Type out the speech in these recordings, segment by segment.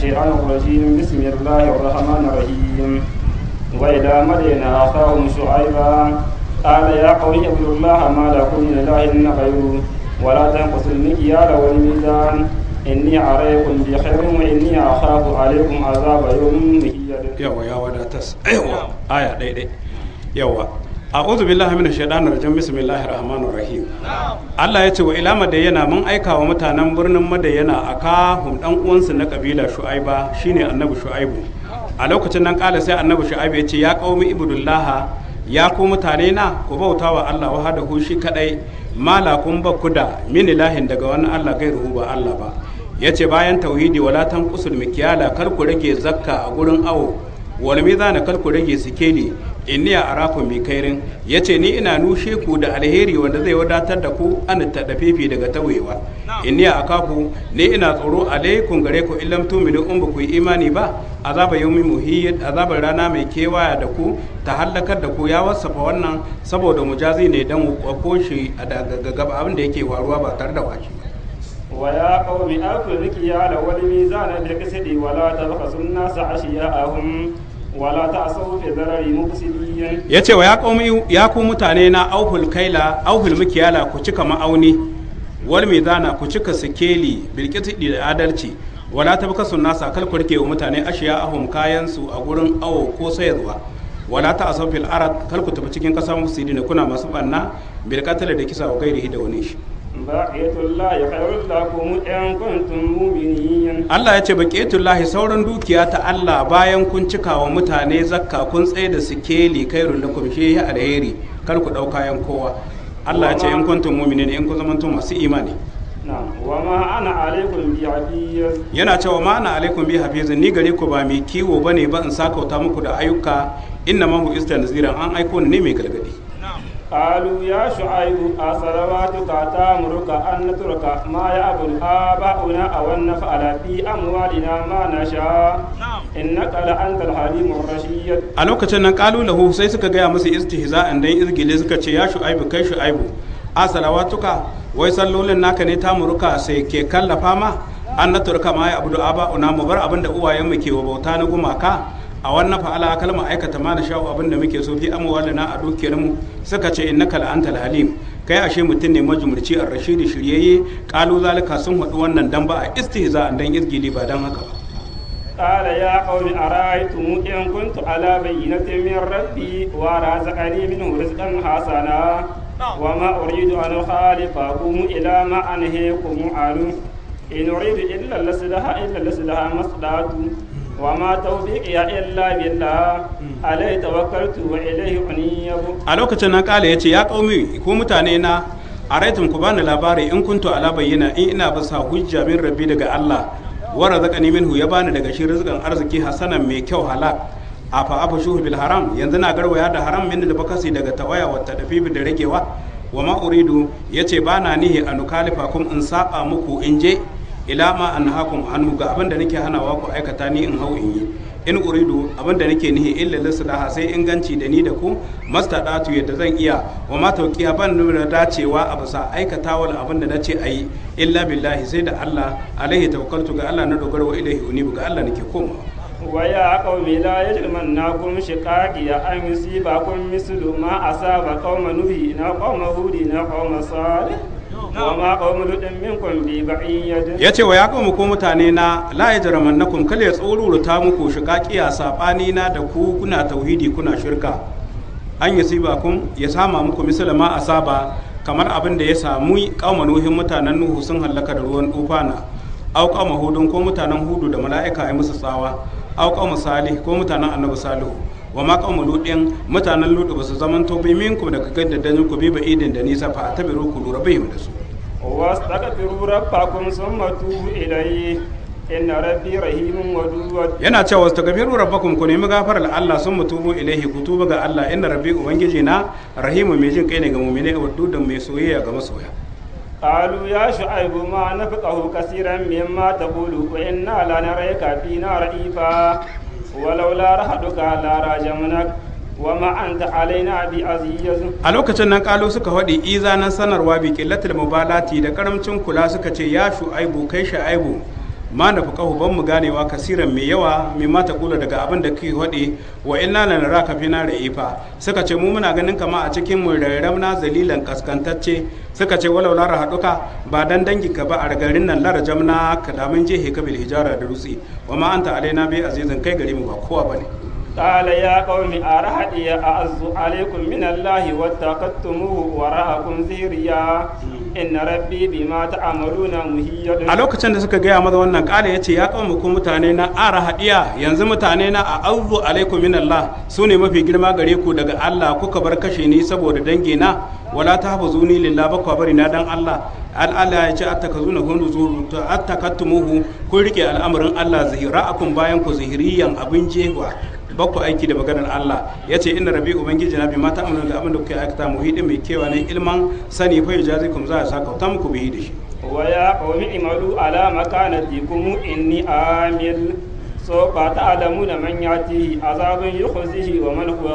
الشيطان الرجيم بسم الله الرحمن الرحيم وإلى مدين أخاهم شعيبا قال يا قوم اعبدوا الله ما لكم من إله غيره ولا تنقصوا المكيال والميزان إني عليكم بخير وإني أخاف عليكم عذاب يوم مهيد yawa ya wadatas yawa aya daidai yawa a'udhu billahi minash shaitanir rajim bismillahir rahmanir rahim Allah ya ce wa ila madayana mun aika wa mutanen birnin madayana aka hum dan uwansu na kabila shu'aiba shine annabi shu'aibu a lokacin nan kala sai annabi shu'aibu ya ce ya qaumi ibudullah ya ku mutane na ku bauta wa Allah wahdahu shi kadai malakun ba ku da min ilahin daga wani Allah gairu ba Allah ba ya ce bayan tauhidi wala tanqusul mikyala kar ku rage zakka a gurin awo wal mizana kar ku rage sikeli inni arakum bi kairin yace ni ina nushe ku da alheri wanda zai wadatar da ku an tadafifi daga tawewa inni akafu ni ina tsoro alaikum gare ku illam tu'minu in ba ku yi imani ba azaba yawmi muhiyyad azabar rana mai kewaya da ku ta hallakar da ku ya wasafa wannan saboda mujazi ne dan ko shi a gaba abin da yake faruwa ba tare da waki ba ويا قوم أوفوا المكيال والميزان بالقسط ولا تبخسوا الناس أشياءهم ولا تعصوا في الضرر مفسدين ya ce wa ya qaumi ya ku mutane na auhul kaila auhul mikiyala ku cika ma'auni wal mizana ku cika sikeli bilqiti da adalci wala tabkasu nasa kal ku rike wa mutane ashiya ahum kayan su a gurin awo ko sayarwa wala ta asau fil arad kal ku tafi cikin kasar musidina kuna masu banna bil qatl da kisa wa gairihi da wani shi بقية الله خير لكم إن كنتم مؤمنين Allah ya ce baƙetullahi sauran dukiya ta Allah bayan kun cika wa mutane zakka kun tsaye da sikeli kai lakum shi ya alheri kar ku ɗau kayan kowa Allah ya ce in kuntum mu'minin in kun zamantum masu imani نعم وما أنا عليكم بعزيز yana cewa ma ana alaikum bi hafizin ni gare ku ba mai kiwo bane ba in sakauta muku da ayyuka inna ma hu istanziran an aiko ni ne mai gargadi قالوا يا شعيب أصلواتك تأمرك أن نترك ما يعبد آباؤنا أو أن نفعل في أموالنا ما نشاء إنك لأنت الحليم الرشيد a lokacin nan kalu lahu sai suka gaya musu istihza'an dan izgile suka ce ya shu'aibu kai shu'aibu a salawatuka wai sallolin naka ne tamuruka sai ke kallafa ma an na turka ma ya abudu aba una mu bar abin da uwayen mu ke wa bauta na gumaka a wannan fa'ala kalma aikata ma da sha'u abin da muke so fi amwalina a dukiyar mu suka ce innaka la antal halim kai ashe mutum ne majumurci ar rashidi shiryayye kalu zalika sun haɗu wannan dan ba a istihza'an dan izgili ba dan haka ba قال يا قوم أرأيتم إن كنت على بينة من ربي ورزقني منه رزقا حسنا وما أريد أن أخالفكم إلى ما أنهيكم عنه إن أريد إلا الإصلاح إلا الإصلاح ما استطعت وما توفيقي إلا بالله عليه توكلت وإليه أنيب a lokacin nan kala ya ce ya kaumi ko mutane na a raitun ku bani labari in kuntu ala bayyana in ina basa hujja min rabbi daga Allah wa razaqani minhu ya bani daga shi rizqan arziki hasanan mai kyau halak a fa afa shuhu bil haram yanzu na garwaya da haram min da bakasi daga tawaya wa tadafifi da ragewa wa ma uridu yace bana nihi an kalifa kum in saba muku in je ila ma anhakum anhu ga abin da nake hanawa ku aikata ni in hau in yi in uridu abin da nake nihi illa lislaha sai inganci da ni da ku mastadatu yadda zan iya wa ma tauqiya ban nuna dacewa a bisa aikatawal abin da nace ayi illa billahi sai da Allah alaihi tawakkaltu ga Allah na dogara wa ilaihi unibu ga Allah nake komawa ويا قوم لا يجرمنكم شقاقي أن يصيبكم مثل ما أصاب قوم نوح قوم هود قوم صالح وما قوم لوط منكم ببعيد ya ce wa ya kawo ko mutane na la ya jaraman na kun kale tsoruruta muku shiga kiya saɓani na da ku kuna tauhidi kuna shirka an yi siba kun ya sama muku misali ma asaba kamar abin da ya samu kauma nuhin mutanen nuhu sun hallaka da ruwan tufana au kauma hudun ko mutanen hudu da mala'ika ya musu tsawa au kauma salih ko mutanen annabi salihu wa ma kauma ludin mutanen ludu ba su zaman to bai minkum daga gaddadin ku bi ba idin da nisa fa tabiru ku lura bihim da su واستغفروا ربكم ثم توبوا إليه إن ربي رحيم ودود yana cewa astaghfiru rabbakum ku nemi gafarar Allah sun mutubu ilaihi ku tuba ga Allah inna rabbi ubangiji na rahimu mai jin kai ne ga mu'mini da mai soyayya ga masoya قالوا يا شعيب ما نفقه كثيرا مما تقول وإنا لنريك فينا رئيفا ولولا رهدك لراجمنك وما أنت علينا بعزيز a lokacin nan kalu suka faɗi izanan sanarwa bi qillatil mubalati da karamcin kula suka ce ya shu'aibu kai shu'aibu ma na fuqahu ban mu ganewa kasiran mai yawa mai mata kula daga abin da kake hade wa inna la naraka fina ra'ifa suka ce mu muna ganin kama a cikin mu rarramna zalilan kaskantacce suka ce walau lara haduka ba dan dangi ka ba a garin nan lara jamna ka da mun je hekabil hijara da rutsi wa ma anta alaina bi azizan kai gari mu ba kowa bane قال يا قوم أرهدي أعز عليكم من الله واتخذتموه وراءكم ظهريا إن ربي بما تعملون مهيد a lokacin da suka gaya maza wannan kala ya ce ya kawo ku mutane na ara hadiya yanzu mutane na a auzu alaikum min Allah su ne mafi girma gare ku daga Allah kuka bar kashe ni saboda dange na wala ta hafu zuni lillah ba kwa bari na dan Allah Allah ya ce attakazuna hundu zuru to attakattumuhu kun rike al'amarin Allah zahira akun bayan ku zahiriyan abin jewa ba ku aiki da maganar Allah ya ce inda rabi ubangiji na bi mata amana da abin da kuke aikata muhidi mai kewa ne ilman sani fa yajazikum za a saka ta muku bihi da shi ويا قوم اعملوا على مكانتكم إني عامل سوف تعلمون من يأتيه عذاب يخزيه ومن هو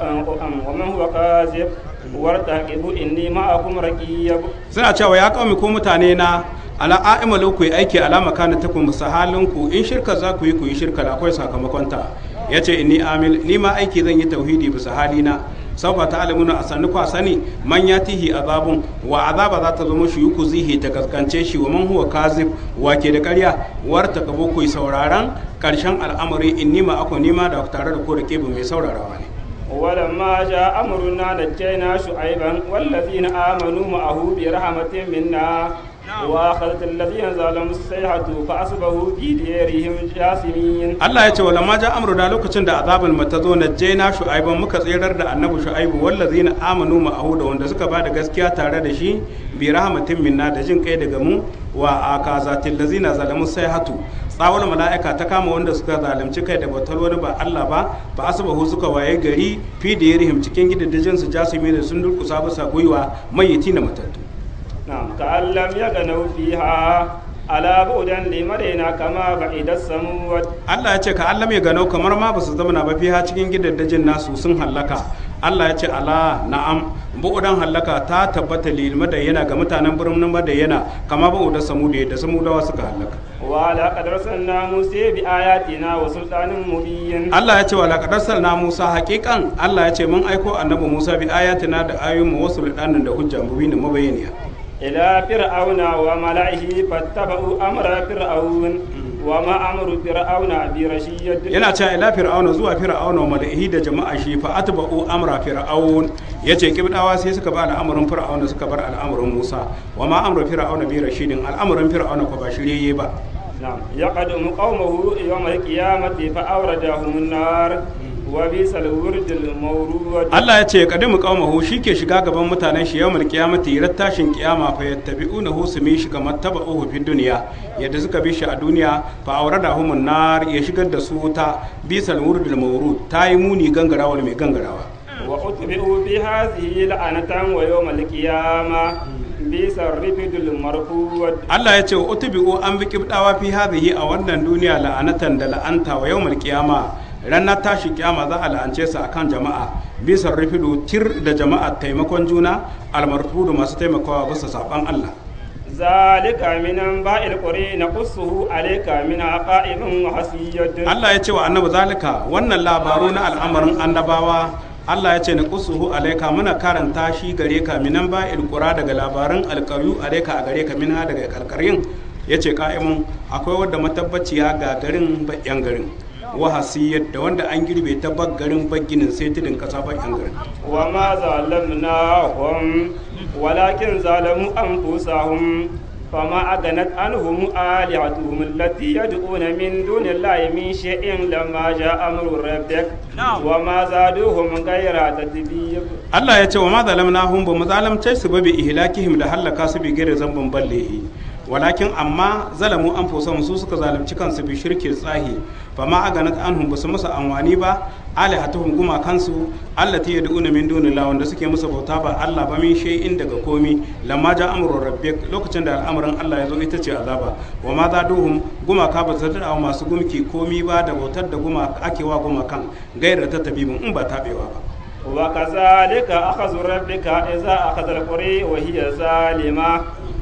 ومن هو كاذب وارتقبوا إني معكم رقيب suna cewa ya kawo ko mutane na ala a'imalu ku yi aiki alama kana ta kuma halin ku in shirka za ku yi ku yi shirka da akwai sakamakon ta yace inni amil ni ma aiki zan yi tauhidi bisa halina sauka ta alamuna a sannu kwa sani man ya tihi azabun wa azaba za ta zama shi yuku zihi ta kaskance shi wa man huwa kazib wa ke da karya war ta kabo ku sauraron karshen al'amari inni ma ako nima da tare da ko da kebu mai saurarawa ne ولما جاء أمرنا نجينا شعيبا والذين آمنوا معه برحمة منا وأخذت الذين ظلموا الصيحة فأصبحوا في ديرهم جاثمين Allah ya ce wala ma ja amru da lokacin da azabul mata zo na jaina shu'aiban muka tsirar da annabi shu'aibu wallazina amanu ma'ahu da wanda suka bada gaskiya tare da shi bi rahmatin minna da jin kai daga mu wa akazatil lazina zalamu sayhatu tsawon mala'ika ta kama wanda suka zalunci kai da batal wani ba Allah ba ba asbahu suka waye gari fi da yarihim cikin gidajen su jasimi da sun durkusa bisa gwiwa mayyiti na matattu نعم كأن لم يغنوا فيها على بعدا لمدينة كما بعد السمود Allah ya ce ka Allah mai gano kamar ma ba su zama ba fiha cikin gidajen nasu sun hallaka Allah ya ce ala na'am bu'udan hallaka ta tabbata lil madayyana ga mutanen birnin madayyana kama bu'udan samuda da samudawa suka hallaka ولقد أرسلنا موسى بآياتنا وسلطان مبين Allah ya ce wa laqad arsalna Musa haqiqan Allah ya ce mun aiko annabi Musa bi ayatina da ayoyin mu wasu da da hujja mubinin mabayaniya إلى فرعون وملئه فاتبعوا أمر فرعون وما أمر فرعون برشيد yana cewa ila fir'auna zuwa fir'auna wa mala'ihi da jama'a shi fa atba'u amra fir'aun yace kibdawa sai suka ba al'amarin fir'auna suka bar al'amarin Musa wa ma amru fir'auna bi rashidin al'amarin fir'auna ko ba shirye ba نعم يقدم قومه يوم القيامة فأوردهم النار وبئس الورد المورود Allah ya ce kadimu qaumahu shike shiga gaban mutanen shi yawmal qiyamati ran tashin kiyama fa yattabi'unahu su mi shi kamar taba'uhu fi duniya yadda suka bi shi a duniya fa awradahumun nar ya shigar da su ta bisal wurdul mawrud tayi muni gangarawa mai gangarawa وأتبعوا بهذه لعنة ويوم القيامة بئس الرفد المرفود Allah ya ce wa utubi'u an bi kibdawa fi hadhihi a wannan duniya la'anatan da la'anta wa yawmal qiyama ranar tashi kiyama za a la'ance su akan jama'a bisa rufidu tir da jama'a taimakon juna almarfudu masu taimakawa bisa saban Allah ذلك من أنباء القرى نقصه عليك من عقائب وحسيد Allah ya ce wa annabi zalika wannan labaru na al'amarin annabawa Allah ya ce na kusuhu alaika muna karanta shi gare ka minan ba ilkura daga labaran alkaru alaika a gare ka minha daga kalkarin ya ce ka'imun akwai wadda matabbaciya ga garin bayan garin wahasiyar da wanda an girbe ta garin baginin sai tudun kasa bayan garin وما ظلمناهم ولكن ظلموا أنفسهم فما أغنت عنهم آلهتهم التي يدعون من دون الله من شيء لما جاء أمر ربك وما زادوهم غير تتبيب Allah ya ce wa ma zalamnahum ba mu zalamce su ba bi ihlakihim da halaka su bi gare zambin ballehi walakin amma zalamu an su suka zalunci kansu bi shirkin tsahi fa ma aganat anhum basu musu anwani ba alihatuhum guma kansu allati yad'una min dunillahi wanda suke musu bauta ba Allah ba min shay'in daga komi lamma ja amru rabbik lokacin da al'amarin Allah ya zo ita ce azaba wa ma zaduhum guma ka ba su da masu gumki komi ba da bautar da guma ake wa guma kan gairar ta tabibin in ba tabewa ba وكذلك أخذ ربك إذا أخذ القرى وهي ظالمة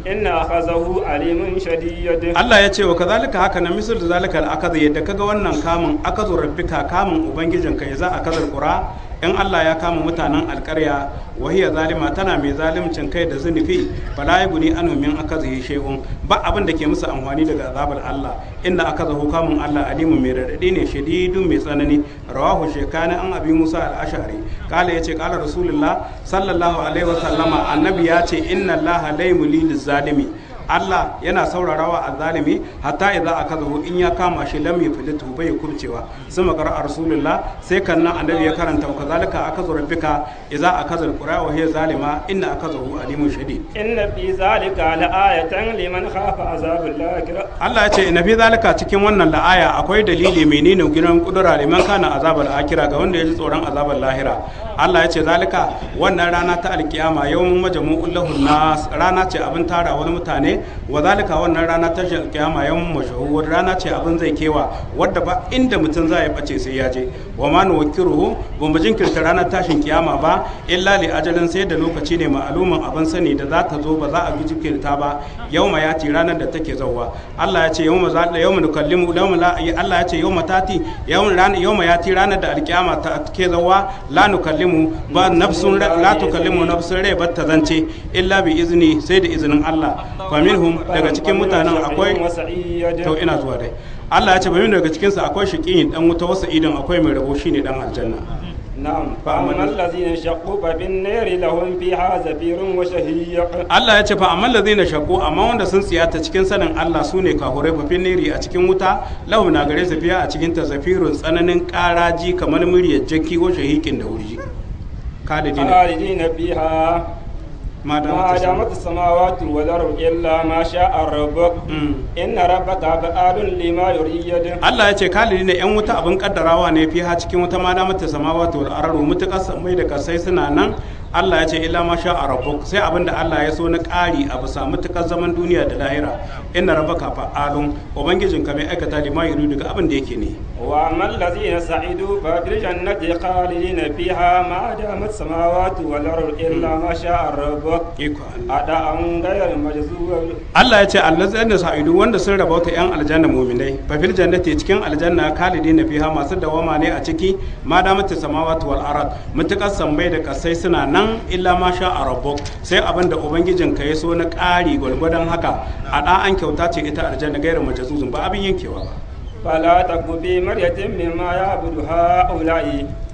إن أخذه عليم شديد Allah ya ce wa kazalika haka na misal da zalika al'akaza yadda kaga wannan kamun akazu rabbika kamun ubangijinka ya za a kazar qura in Allah ya kama mutanen alƙarya wahiya zalima tana mai zalimcin kai da zunufi fala yaguni anhu min akazihi shay'un ba abin da ke musu amfani daga azabar Allah inda akazahu kamun Allah alimu mai radadi ne shadidun mai tsanani rawahu shekani an abi Musa al-Ash'ari kala yace kala rasulullah sallallahu alaihi wa sallama annabi ya ce inna Allah la yumli zalimi Allah yana saurarawa a zalimi hatta idza akazahu in ya kama shi lam yuflitu bai kubcewa sun makara rasulullah sai kan nan annabi ya karanta wa kazalika akazu rabbika idza akazal qura wa hiya zalima inna akazahu alimun shadid إن في ذلك لآية لمن خاف عذاب الآخرة Allah ya ce ina fi zalika cikin wannan la'aya akwai dalili menene gidan kudura liman kana azabar akira ga wanda ya ji tsoron azabar lahira Allah ya ce zalika wannan rana ta alkiyama yawmun majmu'ul lahun nas rana ce abin tara wani mutane wa zalika wannan rana ta alkiyama yawmun mashhur rana ce abin zai kewa wadda ba inda mutum zai bace sai ya je wa ma nuwakkiruhu ba mu jinkirta ranar tashin kiyama ba illa li ajalin sai da lokaci ne ma'alumin abin sani da za ta zo ba za a bi jinkirta ba yauma ya ci ranar da take zauwa Allah ya ce yauma za da yauma nukallimu yauma la Allah ya ce yauma tati yauma ran yauma ya ci ranar da alkiyama ta take zauwa la nukallimu ba nafsun la tukallimu nafsun rai ba ta zance illa bi izni sai da izinin Allah fa minhum daga cikin mutanen akwai وسعيد to ina zuwa dai Allah ya ce bayan daga cikin sa akwai shiqiyin dan wuta wasa idan akwai mai rabo shine dan aljanna نعم فأما الذين شقوا ففي النار لهم فيها زفير وشهيق Allah ya ce fa amma lazina shaqu amma wanda sun tsiyata cikin sanin Allah su ne kahurai fafin neri a cikin wuta lahu na gare su fiya a cikin tazafirun tsananin karaji kamar muryar jaki ko shahikin da wurji kalidina خالدين فيها ma da ما mata دامت السماوات والأرض إلا ما شاء ربك إن ربك فعال لما يريد Allah ya ce kalidina yan wuta abin kaddarawa ne fiha cikin wuta ma da mata samawati wal araru mutakar samai da kasai suna nan Allah ya ce illa ma sha a rabbuk sai abinda Allah ya so na ƙari a bisa mutukar zaman duniya da lahira inna rabbaka fa'alun ubangijinka mai aikata lima yuridu daga abin da yake ne وأما الذين سعدوا ففي الجنة خالدين فيها ما دامت السماوات والأرض إلا ما شاء ربك iko Allah أداء غير مجزور Allah ya ce allazina sa'idu wanda sun rabauta yan aljanna mu'minai fa fil jannati cikin aljanna khalidina fiha masu dawama ne a ciki ma da mata samawati wal arad mutakar sammai da kasai suna nan illa ma sha a rabbuk sai abin da ubangijin ka ya so na ƙari gwalgwadon haka a da an kyauta ce ita aljanna gairu majazuzun ba abin yankewa ba فلا تك في مرية مما يعبد هؤلاء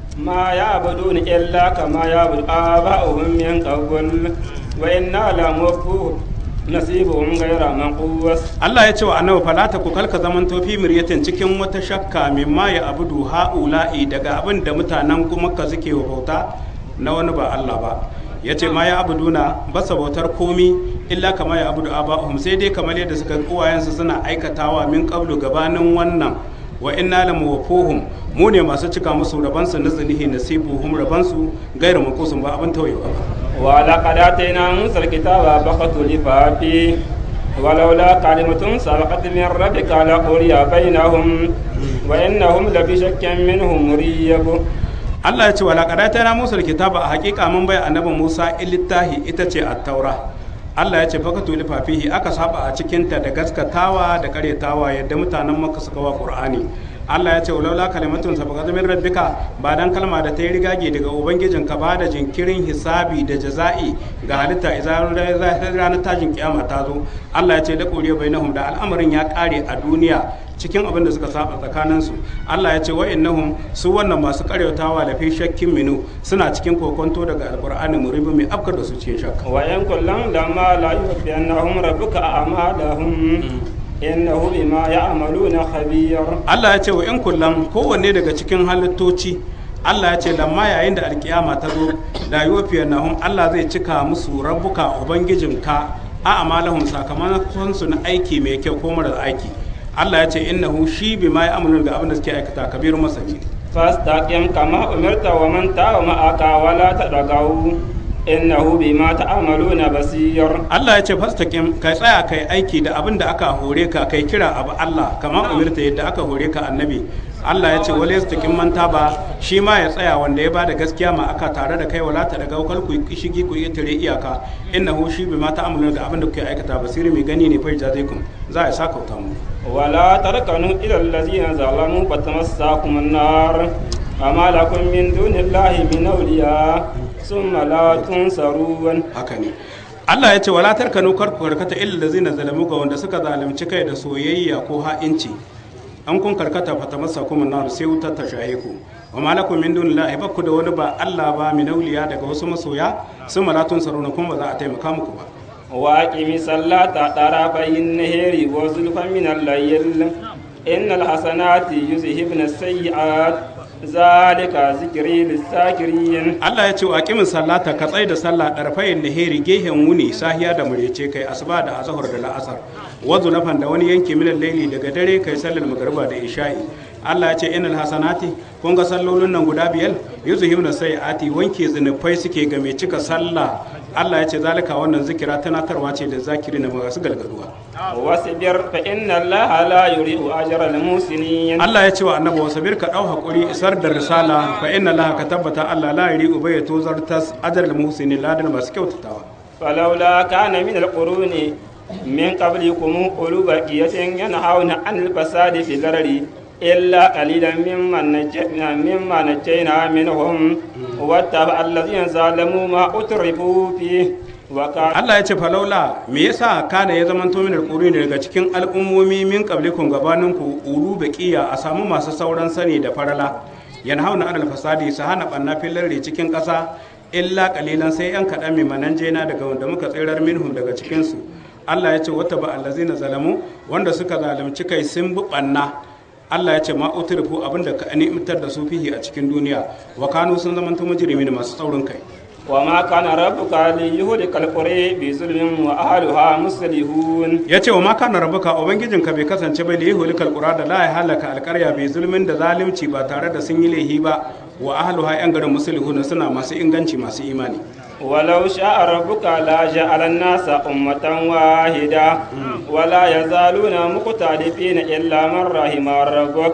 ما يعبدون إلا كما يعبد آباؤهم من قبل وإنا لموفوهم نصيبهم غير منقوص Allah ya ce wa annabi falata ku kalka zaman tofi miryatin cikin wata shakka mimma ya abudu ha'ula'i daga abin da mutanen kuma ka suke wa bauta na wani ba Allah ba ya ce ma ya abuduna ba sa bautar komi illa kama ya abudu aba'uhum sai dai kamar yadda suka uwayensu suna aikatawa min qablu gabanin wannan wa inna la muwaffuhum mu ne masu cika musu rabansu na zinihi nasibuhum rabansu gairu makusun ba abin tauyewa ba ولقد آتينا موسى الكتاب فاختلف فيه ولولا كلمة سبقت من ربك لقضي بينهم وإنهم لفي شك منه مريب Allah ya ce wa laƙada ta na Musa kitaba a hakika mun bai annabi Musa littahi ita ce at-taura Allah ya ce faka tuli fafihi aka saba a cikinta da gaskatawa da karyatawa yadda mutanen Makka suka wa Qur'ani Allah ya ce walaula kalimatun sabaqat min rabbika ba dan kalma da ta yi rigage daga ubangijinka ba da jinkirin hisabi da jaza'i ga halitta idan ranar tashin kiyama ta zo Allah ya ce da quriya bainahum da al'amarin ya kare a duniya cikin abin da suka saba tsakaninsu Allah ya ce wa'annahum su wannan masu karyatawa da fi shakkin minu suna cikin kokonto daga alqur'ani muribi mai afkar da su cikin shakka وإن كلا لما لا يوفينهم ربك أعمالهم إنه بما يعملون خبير Allah ya ce wa in kullum kowanne daga cikin halittoci Allah ya ce lamma yayin da alkiyama ta zo da yuwafiyar nahum Allah zai cika musu rabbuka ubangijinka a amalahum sakamakon su na aiki mai kyau ko marar aiki Allah ya ce innahu shi bima ya amuru ga abin da suke aikata kabiru masani فاستقم كما أمرت ومن تاب معك ولا تطغوا إنه بما تعملون بصير Allah ya ce fastaqim kai tsaya kai aiki da abin da aka hore ka kai kira abu Allah kamar umirta yadda aka hore ka annabi Allah ya ce wala yastaqim man taba shi ma ya tsaya wanda ya bada gaskiya ma aka tare da kai wala ta daga kal ku shigi ku tare iyaka innahu shi bima ta'maluna ga abin da kuke aikata basiri mai gani ne fa jazaikum za ya saka wuta mu ولا تركنوا إلى الذين ظلموا فتمساكم النار فما لكم من دون الله من أولياء ثم لا تنصرون haka ne Allah ya ce wala tarkanu kar ku karkata illa lazina zalamu ga wanda suka zalunci kai da soyayya ko ha'inci an kun karkata fata masa kuma nar sai wutar ta shahe ku wa malakum min dunillahi bakku da wani ba Allah ba min auliya daga wasu masoya sun malatun saruna kuma ba za a taimaka muku ba وأقم الصلاة طرفي النهر وزلفا من الليل إن الحسنات يذهبن السيئات ذلك ذكري للذاكرين Allah ya ce wa aqimin sallata ka tsai da sallah darfayin naheri gehen wuni sahiya da murece kai asuba da azhar da la'asar wazu nafan da wani yanki min laili daga dare kai sallar magriba da isha'i Allah ya ce innal hasanati kun ga sallolin nan guda biyar yuzhibuna sayiati wanke zinufai suke ga mai cika sallah Allah ya ce zalika wannan zikira tunatarwa ce da zakiri na masu galgaduwa واصبر فإن الله لا يضيع أجر المحسنين Allah ya ce wa annabi wasabir ka dau hakuri isar da risala fa inna Allah ka tabbata Allah la yuri ubay tozar tas ajral muhsinin ladan masu kyautatawa فلولا كان من القرون من قبلكم أولو بقية ينهون عن الفساد في الأرض إلا قليلا ممن نجينا مما نجينا منهم واتبع الذين ظلموا ما أترفوا فيه وكان Allah ya ce falaula me yasa kana ya zama min alquruni daga cikin al'ummomi min qablikum gabaninku ulu baqiya a samu masu sauran sani da farala yanhauna anil fasadi su hana banna fillarri cikin ƙasa illa qalilan sai yan kaɗan mai mananjena daga wanda muka tsirar minhum daga cikin su Allah ya ce wata ba allazina zalamu wanda suka zalunci kai sun bi banna Allah ya ce ma utrifu abinda ka ni'imtar da su fihi a cikin duniya wa kanu sun zamanta mujrimin masu tsaurin kai وما كان ربك ليهلك القرى بظلم وأهلها مصلحون ya ce wa maka na rabuka ubangijinka bai kasance bai lihi hulikal qura da la ya halaka alƙarya bai zulmin da zalunci ba tare da sun yi laihi ba wa ahluha yan garin musulihun suna masu inganci masu imani ولو شاء ربك لجعل الناس أمة واحدة ولا يزالون مختلفين إلا من رحم ربك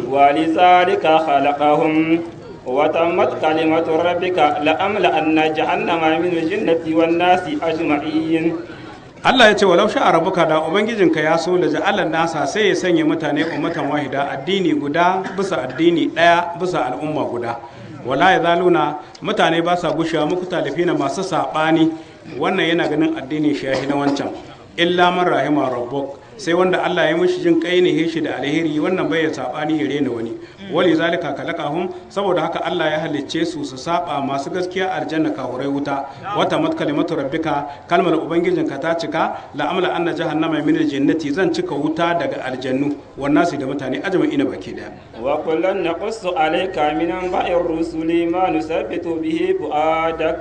ولذلك خلقهم وتمت كلمة ربك لأملأن جهنم من الجنة والناس أجمعين Allah ya ce walau sha'a rabuka da ubangijinka ya so da ja'alan nasa sai ya sanya mutane ummatan wahida addini guda bisa addini daya bisa al'umma guda wala ya zaluna mutane ba sa gushewa muku talifina masu sabani wannan yana ganin addini shahi na wancan illa man rahima rabbuk sai wanda Allah ya mishi jin kai ne shi da alheri wannan bai ya sabani ya rena wani wali zalika kalakahum saboda haka Allah ya halicce su su saba masu gaskiya aljanna kahurai wuta wata mat kalimatu rabbika kalmar ubangijinka ta cika la amla anna jahannama min aljannati zan cika wuta daga aljannu wannan su da mutane ajma'ina baki daya وكلا نقص عليك من أنباء الرسل ما نثبت به فؤادك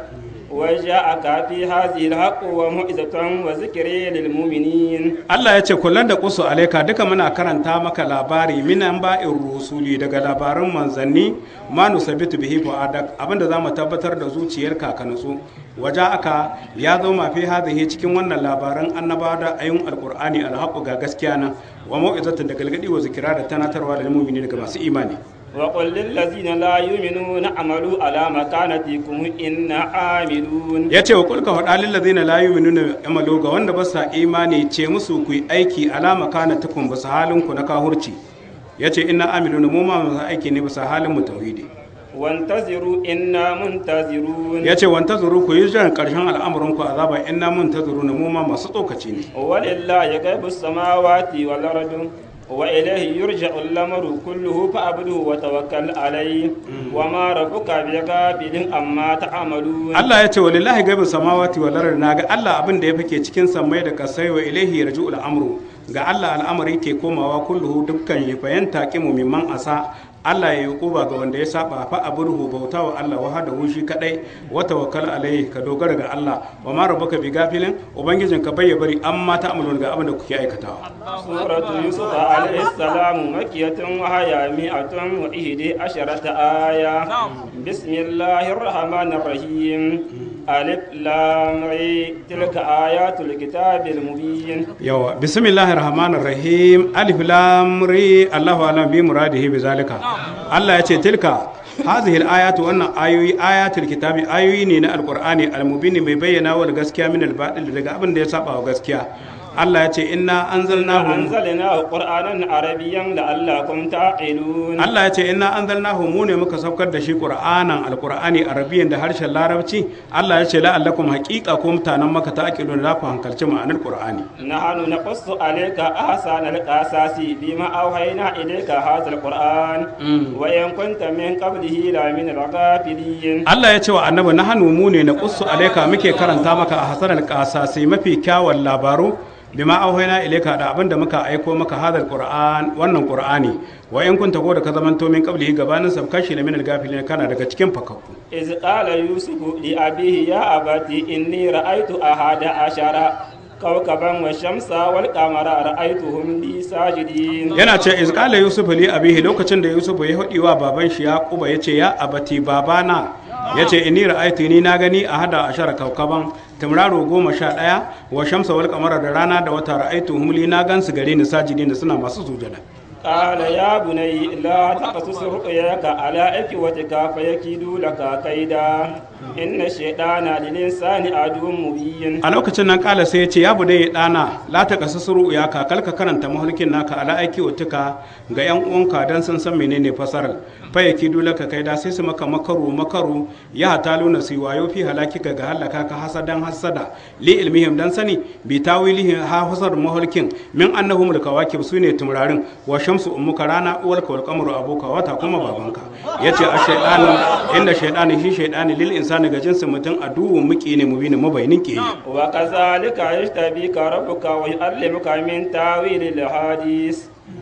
وجاءك في هذه الحق وموعظة وذكر للمؤمنين Allah ya ce kullum da kusu alaika duka muna karanta maka labari minan ba'in rusuli daga labaran manzanni ma nusabitu bihi fu'adak abinda zamu tabbatar da zuciyarka ka nutsu waje aka ya zo mafi hadhihi cikin wannan labaran annabawa da ayun alqur'ani alhaqu ga gaskiya nan wa mau'izatan da galgadi wa zikira da tanatarwa da mu'mini daga masu imani وقل للذين لا يؤمنون اعملوا على مكانتكم إنا عاملون ya ce wa kulka faɗa lillazina la yu'minuna amalu ga wanda ba sa imani ce musu ku yi aiki alama kana tukun ba halin ku na kahurci ya ce ina amiluna mu ma masu aiki ne bisa halin mu tauhidi وانتظروا إنا منتظرون ya ce wanta zuru ku yi jiran ƙarshen al'amuran ku azaba ina mun ta zuru na mu ma masu tsokaci ne ولله غيب السماوات والأرض وإليه يرجع الأمر كله فاعبده وتوكل عليه وما ربك بغافل عما تعملون Allah ya ce wa lillahi gaibin samawati wal ardi na ga Allah abin da ya fake cikin sammai da kasai wa ilaihi yarji'ul amru ga Allah al'amari ke komawa kulluhu dukkan ya fayanta kimu mimman asa Allah ya yi kuba ga wanda ya saba fa aburhu bauta wa Allah wahdahu shi kadai wa tawakkal alaihi ka dogara ga Allah wa ma rabbuka bi gafilin ubangijin ka bai ya bari amma ta amalun ga abin da kuke aikatawa سورة يوسف عليه السلام مكية وهي مئة وإحدى عشرة آية بسم الله الرحمن الرحيم ألف لام ري تلك آيات الكتاب المبين yawa bismillahir rahmanir rahim alif lam ri Allahu alam bi muradihi bi zalika Allah ya ce tilka hadhihi al-ayatu wannan ayoyi ayatul kitabi ayoyi ne na alqur'ani al-mubin mai bayyana wal gaskiya min al-batil daga abin da ya saba wa gaskiya Allah ya ce inna anzalnahu أنزلناه قرآنا عربيا لعلكم تعقلون Allah ya ce inna anzalnahu mu ne muka saukar da shi qur'anan alqur'ani arabiyan da harshen larabci Allah ya ce la'allakum haqiqa ko mutanen maka ta'qilun da ku hankalci ma'anar qur'ani نحن نقص عليك أحسن القصص بما أوحينا إليك هذا القرآن وإن كنت من قبله لمن الغافلين Allah ya ce wa annabi na hannu mu ne na qussu alaika muke karanta maka a hasanal qasasi mafi kyawun labaru bima auhayna ilayka da abin da muka aiko maka hadal qur'an wannan qur'ani wa in kunta ko da ka zamanto min qablihi gabanin sabkashi na min al-gafilin kana daga cikin fakakku إذ قال يوسف لأبيه يا أبتي إني رأيت أحد عشر كوكبا والشمس والقمر رأيتهم لي ساجدين yana ce izqala yusuf li abihi lokacin da yusuf ya hudi wa baban shi yaquba yace ya abati babana yace inni ra'aytu ni na gani a hada ashara kaukaban tamraro goma sha ɗaya wa shamsa wal qamara da rana da wata ra'aytu hum li na gansu gare ni sajidin suna masu sujada قال يا بني لا تقصص رؤياك على إخوتك فيكيدوا لك كيدا إن الشيطان للإنسان عدو مبين a lokacin nan kala sai ya ce ya bude ya dana la ta kasa suru ya ka kalka karanta mahulkin naka ala aiki utuka ga yan uwanka dan sun san menene fasarar fa yaki dole ka kai da sai su maka makaru makaru ya hatalu na su wayo fi halaki ka ga halaka ka hasadan hasada li ilmihim dan sani bi tawilihi ha fasar mahulkin min annahum da kawakib sune tumrarin wa shamsu ummuka rana uwarka wal qamaru abuka wata kuma babanka yace a shaytanu inda shaytanu shi shaytani lil insani ga jinsin mutum aduwwun muki ne mubinin mabainin ke وكذلك يجتبيك ربك ويعلمك من تاويل الحديث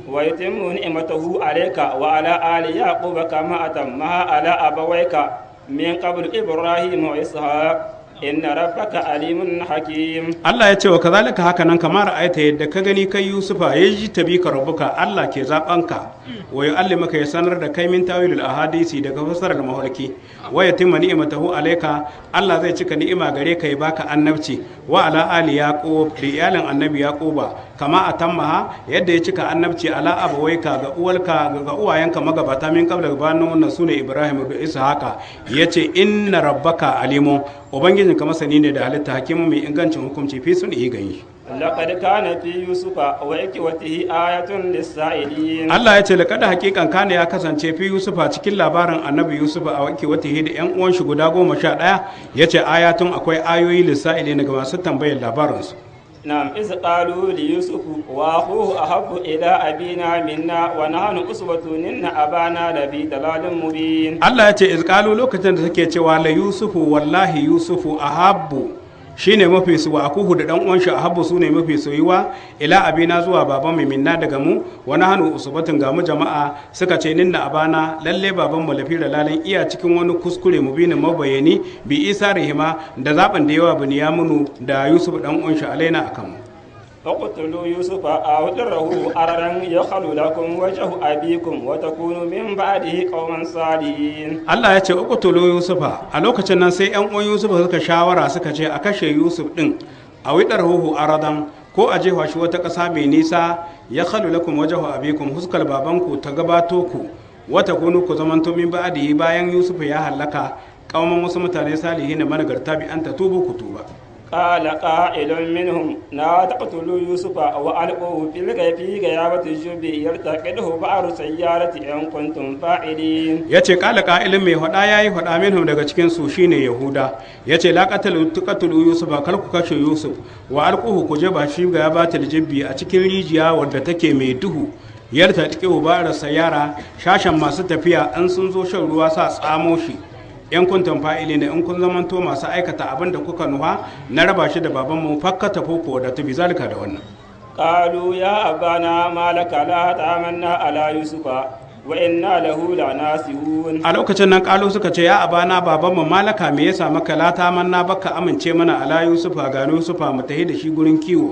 ويتم نعمته عليك وعلى آل يعقوب كما أتمها على أبويك من قبل إبراهيم وإسحاق إن ربك عليم حكيم Allah ya ce wa kazalika haka nan kamar ayata yadda ka gani kai Yusufa ya ji tabi ka rabuka Allah ke zabanka wa yu'allimaka ya sanar da kai min tawilul ahadisi daga fasarar mahalki wa yatimma ni'matahu alayka Allah zai cika ni'ima gare ka ya baka annabci wa ala ali yaqub da iyalin annabi yaquba kama atammaha yadda ya cika annabci ala abawaika ga uwalka ga uwayenka magabata min qabla gabanin wannan sune Ibrahim da Ishaqa yace inna rabbaka alimun ubangijin ka masani ne da halitta hakimu mai ingancin hukunci fi sun iya gani لقد كان في يوسف وإخوته آية للسائلين Allah ya ce laƙada hakikan kana ya kasance fi Yusufa cikin labarin annabi Yusuf a wake wata da yan uwan shi guda goma sha ɗaya ya ce ayatun akwai ayoyi lissa'ili ga masu tambayar labarinsu نعم إذ قالوا ليوسف وأخوه أحب إلى أبينا منا ونحن أسوة إن أبانا لفي ضلال مبين Allah ya ce izkalu lokacin da take cewa la Yusufu wallahi Yusufu ahabbu shine mafi su wa akuhu da dan uwan shi ahabbu sune mafi soyuwa ila abina zuwa baban mu minna daga mu wani hannu usubatun ga mu jama'a suka ce ninna abana lalle baban mu lafi lalan iya cikin wani kuskure mu binin mabayani bi isa rahima da zaben da yawa buniyamunu da yusuf dan uwan shi alaina akan mu فاقتلوا يوسف أو اضره أررا يخل لكم وجه أبيكم وتكونوا من بعده قوما صالحين Allah ya ce uqtulu Yusufa a lokacin nan sai ƴan uwan Yusufa suka shawara suka ce a kashe Yusuf din a widar huhu aradan ko a jefa shi wata ƙasa mai nisa ya khalu lakum wajhu abikum huskal babanku ta gabato ku wata kunu ku zamanto min ba'dihi bayan Yusuf ya halaka kauman wasu mutane salihin managarta bi an tubu ku tuba قال قائل منهم لا تقتلوا يوسف وألقوه في الغيب في غيابة الجب يلتقطه بعض سيارة إن كنتم فاعلين ya ce kala ka'ilin mai hada ya yi hada minhum daga cikin su shine yahuda ya ce la qatalu tuqatulu yusufa kar ku kashe yusuf wa alquhu ku jaba shi ga batil jibbi a cikin rijiya wadda take mai duhu yarta take ubara sayara shashan masu tafiya an sun zo shan ruwa sa tsamo shi yan kuntan fa'ili ne in kun zamanto masu aikata abin da kuka nuha na raba shi da babanmu fakkata foko da tubi zalika da wannan قالوا يا أبانا ما لك لا تأمنا على يوسف وإنا له لناسهون a lokacin nan kalu suka ce ya abana babanmu malaka me yasa maka lata manna baka amince mana ala yusufa ga yusufa mu tahi da shi gurin kiwo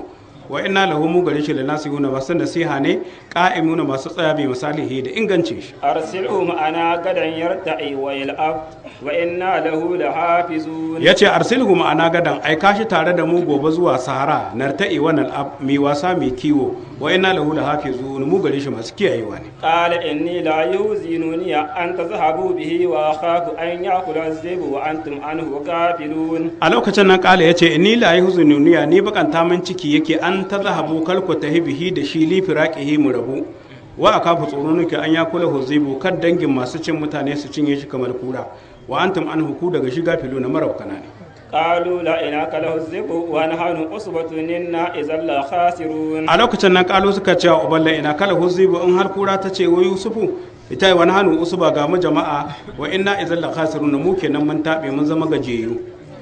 wa inna lahu mu gare shi lanasihuna masu nasiha ne qa'imuna masu tsaya bi misalihi da ingancin shi أرسله معنا غدا يرتعي ويلعب وإنا له لحافظون ya ce arsilhu ma'ana gadan aika shi tare da mu gobe zuwa sahara narta'i wannan ab mai wasa mai kiwo wa inna lahu la hafizun mu gare shi masu kiyayewa ne قال إني لا يوزنني أن تذهبوا به وأخاف أن يأكل الذئب وأنتم عنه غافلون a lokacin nan kala ya ce inni la yahzununiya ni bakanta min ciki yake an ta zahabu kalku tahibihi da shi li firaqihi mu rabu wa akafu tsoro nake an ya kula huzibu kan dangin masu cin mutane su cinye shi kamar kura wa antum an huku daga shiga filu na marabkana ne قالوا لا إنك له الذئب ونحن عصبة إنا إذا لخاسرون a lokacin nan kalu suka ce wa uballa ina kala huzibu in har kura ta ce wa yusufu ita yi wani hannu usuba ga mu jama'a wa inna idan la khasirun mu kenan mun tabe mun zama gajeyu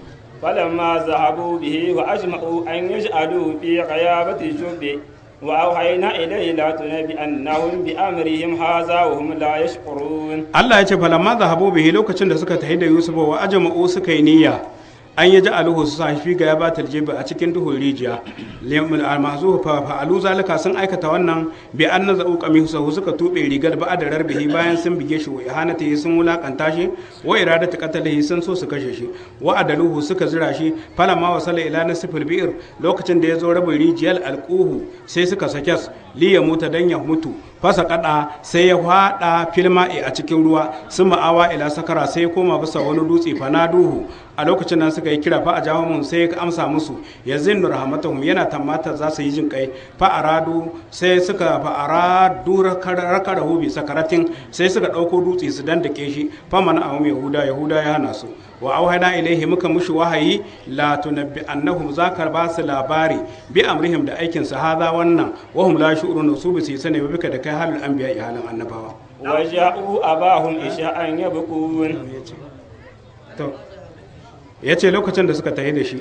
فلما ذهبوا به وأجمعوا أن يجعلوا في غيابة الجب وأوحينا إليه لا تنبئنهم بأمرهم هذا وهم لا يشعرون Allah ya ce falamma zahabu bihi lokacin da suka tafi da Yusuf wa ajma'u suka yi niyya an yi ja'aluhu su sa shi ga ya batal jibi a cikin duhun rijiya limul almazu fa fa'alu zalika sun aikata wannan bi an nazau qamisahu suka tube rigar ba da rarbihi bayan sun bige shi wa ihanatihi sun wulakanta shi wa iradatu qatalihi sun so su kashe shi wa adaluhu suka zira shi falamma wasala ila nasfil bi'r lokacin da ya zo rabin rijiyar alquhu sai suka sake li ya muta dan ya mutu fasa kada sai ya fada filma'i a cikin ruwa sun ma'awa ila sakara sai ya koma bisa wani dutse fanaduhu a lokacin nan suka yi kira fa a jawo mun sai ya amsa musu ya zinnu rahmatahum yana tamata za su yi jin kai fa aradu sai suka fa aradu rakarahu bi sakaratin sai suka dauko dutse su dandake shi fa mana ahum yahuda yahuda ya hana su wa auhana ilaihi muka mushi wahayi la tunabbi annahum zakar ba su labari bi amrihim da aikin su haza wannan wa hum la shu'urun su bi su sani ba bika da kai halin anbiya halin annabawa وجاءوا أباهم إشاء يبكون to yace lokacin da suka tafi da shi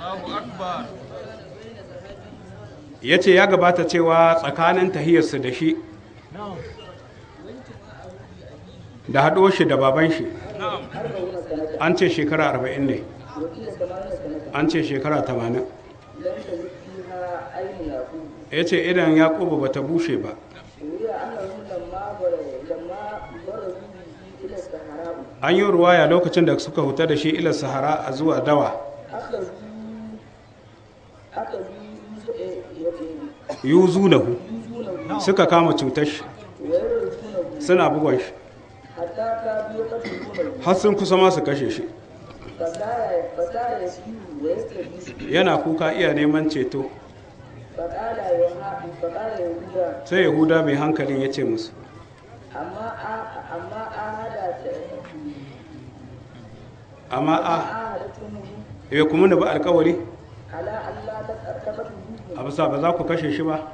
yace ya gabata cewa tsakanin tahiyarsu da shi da haɗo shi da baban shi an ce shekara arba'in ne an ce shekara tamanin ya ce idan yaƙubu ba ta bushe ba an yi ruwaya lokacin da suka huta da shi ilar sahara a zuwa dawa yuzu lahu suka kama cutar shi suna bugon shi har sun kusa ma su kashe shi yana kuka iya neman ceto sai yahuda mai hankalin ya ce musu amma a ya kuma da ba alkawari a bisa ba za ku kashe shi ba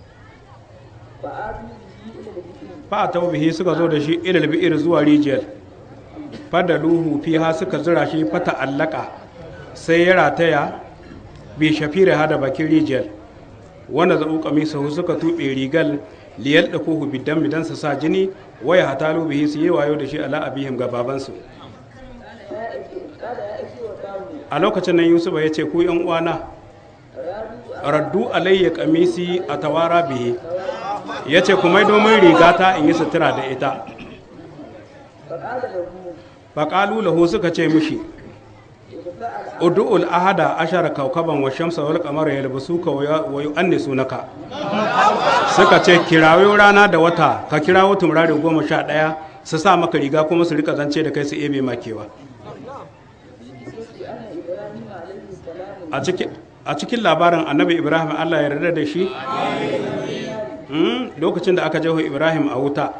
fa a taubihi suka zo da shi ilal bi'ir zuwa rijiyar fada luhu fiha suka zira shi fata allaka sai ya rataya bi shafira hada bakin rijiyar wanda zaɓu kamisahu suka tuɓe rigal liyal da kuhu bidan bidan su sa jini waya hatalu bihi su yi wayo da shi ala abihim ga babansu a lokacin nan yusufa ya ce ku yan uwana raddu alayya kamisi a tawara bihi ya ce kuma domin rigata in yi sutura da ita faƙalu lahu suka ce mishi udu'ul ahada ashara kaukaban wa shamsa wal qamara yalbasuka wa yu'annisunaka suka ce kirawo rana da wata ka kirawo tumrari goma sha ɗaya su sa maka riga kuma su rika zance da kai su ebe makewa a cikin labarin annabi ibrahim allah ya yarda da shi lokacin da aka jeho ibrahim a wuta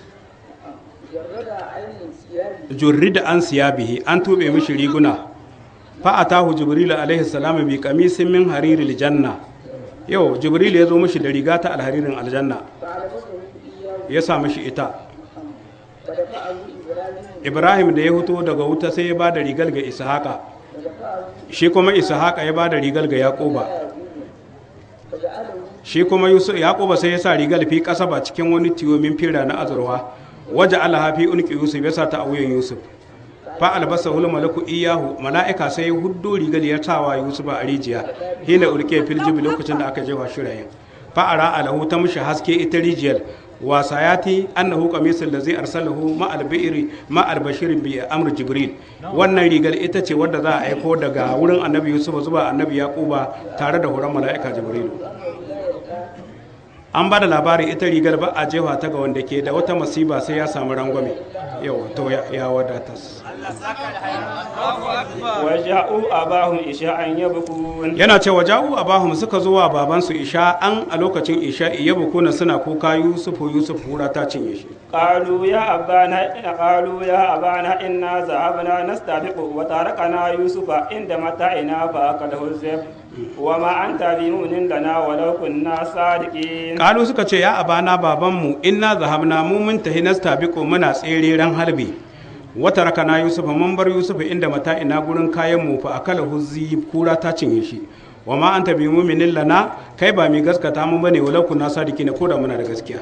jurri da an siya bihi an tube mishi riguna fa'atahu jibril alaihi salam bi qamisin min hariril janna yau jibril ya zo mishi da riga ta alharirin aljanna ya sa mishi ita ibrahim da ya fito daga wuta sai ya ba da rigar ga ishaqa shi kuma ishaqa ya ba da rigar ga yaquba shi kuma yusuf yaquba sai ya sa rigar fi kasaba cikin wani tiyo min fira na azurwa waje alaha fi unki yusuf ya sa ta a wuyan yusuf fa albasa hul malaku iyahu mala'ika sai huddo rigar ya tawa yusuf a rijiya hina ulke fil jibi lokacin da aka jefa shirayen fa ara alahu ta mushi haske ita rijiyar wa sayati annahu qamisul ladzi arsalahu ma al-bi'ri ma al-bashir bi amr jibril wannan rigar ita ce wadda za a aiko daga wurin annabi yusuf zuwa annabi yaquba tare da horon mala'ika jibril an ba da labari ita rigar ba a jefa ta ga wanda ke da wata masiba sai ya samu rangwame yau to ya wadatas وجاءوا أباهم إشاء يبكون yana cewa ja'u abahum suka zo wa babansu isha an a lokacin isha iya bukuna suna kuka yusufu yusuf hura ta cinye shi قالوا يا أبانا قالوا يا أبانا إنا ذهبنا نستبق وتركنا يوسف عند متاعنا فأكله الذئب وما أنت بمؤمن لنا ولو كنا صادقين kalu suka ce ya abana babanmu inna zahabna mu mun tahi nastabiqu muna tsere ran harbi wata rakana yusuf mun bar yusuf inda mata ina gurin kayan mu fa akala huzzi kura ta cinye shi wa ma anta bi mu'minin lana kai ba mai gaskata mu bane walau kunna sadiki ne ko da muna da gaskiya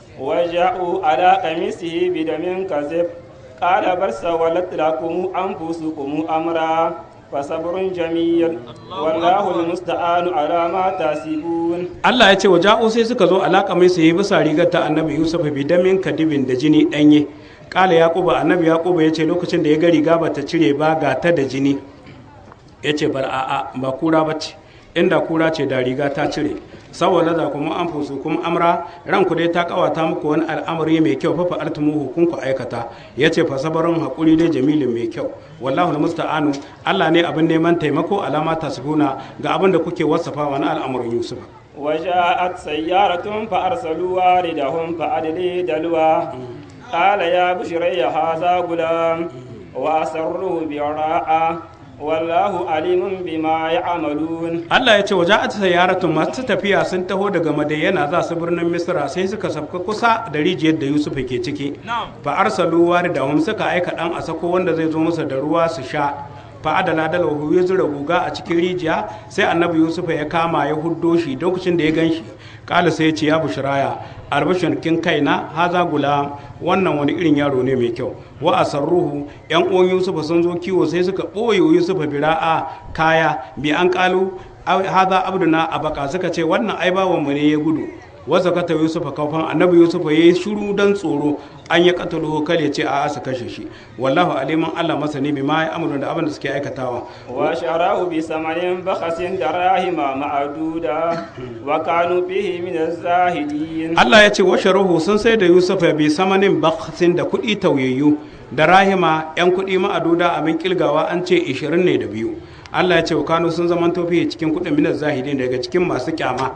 وجاءوا على قميصه بدم كذب قال بل سولت لكم أنفسكم أمرا فصبر جميل والله المستعان على ما تحسبون Allah ya ce wa ja'u sai suka zo alaka mai sai bisa rigar ta annabi Yusuf bi damin kadibin da jini danye kala yaquba annabi yaquba ya ce lokacin da ya ga riga bata cire ba ga ta da jini ya ce bar a'a ba kura bace inda kura ce da riga ta cire saboda da kuma an fusu kuma amra ranku dai ta kawata muku wani al'amari mai kyau fa fa'altumuhu kun ku aikata yace fa sabarun hakuri dai jamilin mai kyau wallahu almusta'anu Allah ne abin neman taimako alama tasbuna ga abin da kuke wasafa wani al'amarin Yusuf وجاءت سيارة فأرسلوا واردهم فأدلي دلوا قال يا بشري هذا غلام وأسروه براءة والله عليم بما يعملون Allah ya ce waje a sayaratun masu tafiya sun taho daga madayyana za su birnin misra sai suka sabka kusa da rijiyar da yusuf ke ciki fa arsalu da hum suka aika dan a sako wanda zai zo musu da ruwa su sha fa adala da lahu ya zura guga a cikin rijiya sai annabi yusuf ya kama ya huddo shi lokacin da ya gan shi kala sai ya ce ya bushraya albashin kin kaina haza gula wannan wani irin yaro ne mai kyau wa asarruhu yan uwan yusufa sun zo kiwo sai suka ɓoye yusufa bira'a kaya bi an kalu haza abduna abaka suka ce wannan ai bawan mu ne ya gudu wasa kata yusufa kaufan annabi yusufa yayi shiru dan tsoro an ya katalu kal ya ce a asa kashe shi wallahu aliman allah masani bi ma ya amuru da abin da suke aikatawa وشراه بثمن بخس دراهم معدودة وكانوا فيه من الزاهدين Allah ya ce washe ruhu sun sai da Yusuf bi samanin baksin da kuɗi tauyayyu da rahima 'yan kuɗi ma'aduda abin kilgawa an ce 20 ne da biyu Allah ya ce wa kanu sun zaman tofi cikin kuɗin minar zahidin daga cikin masu kyama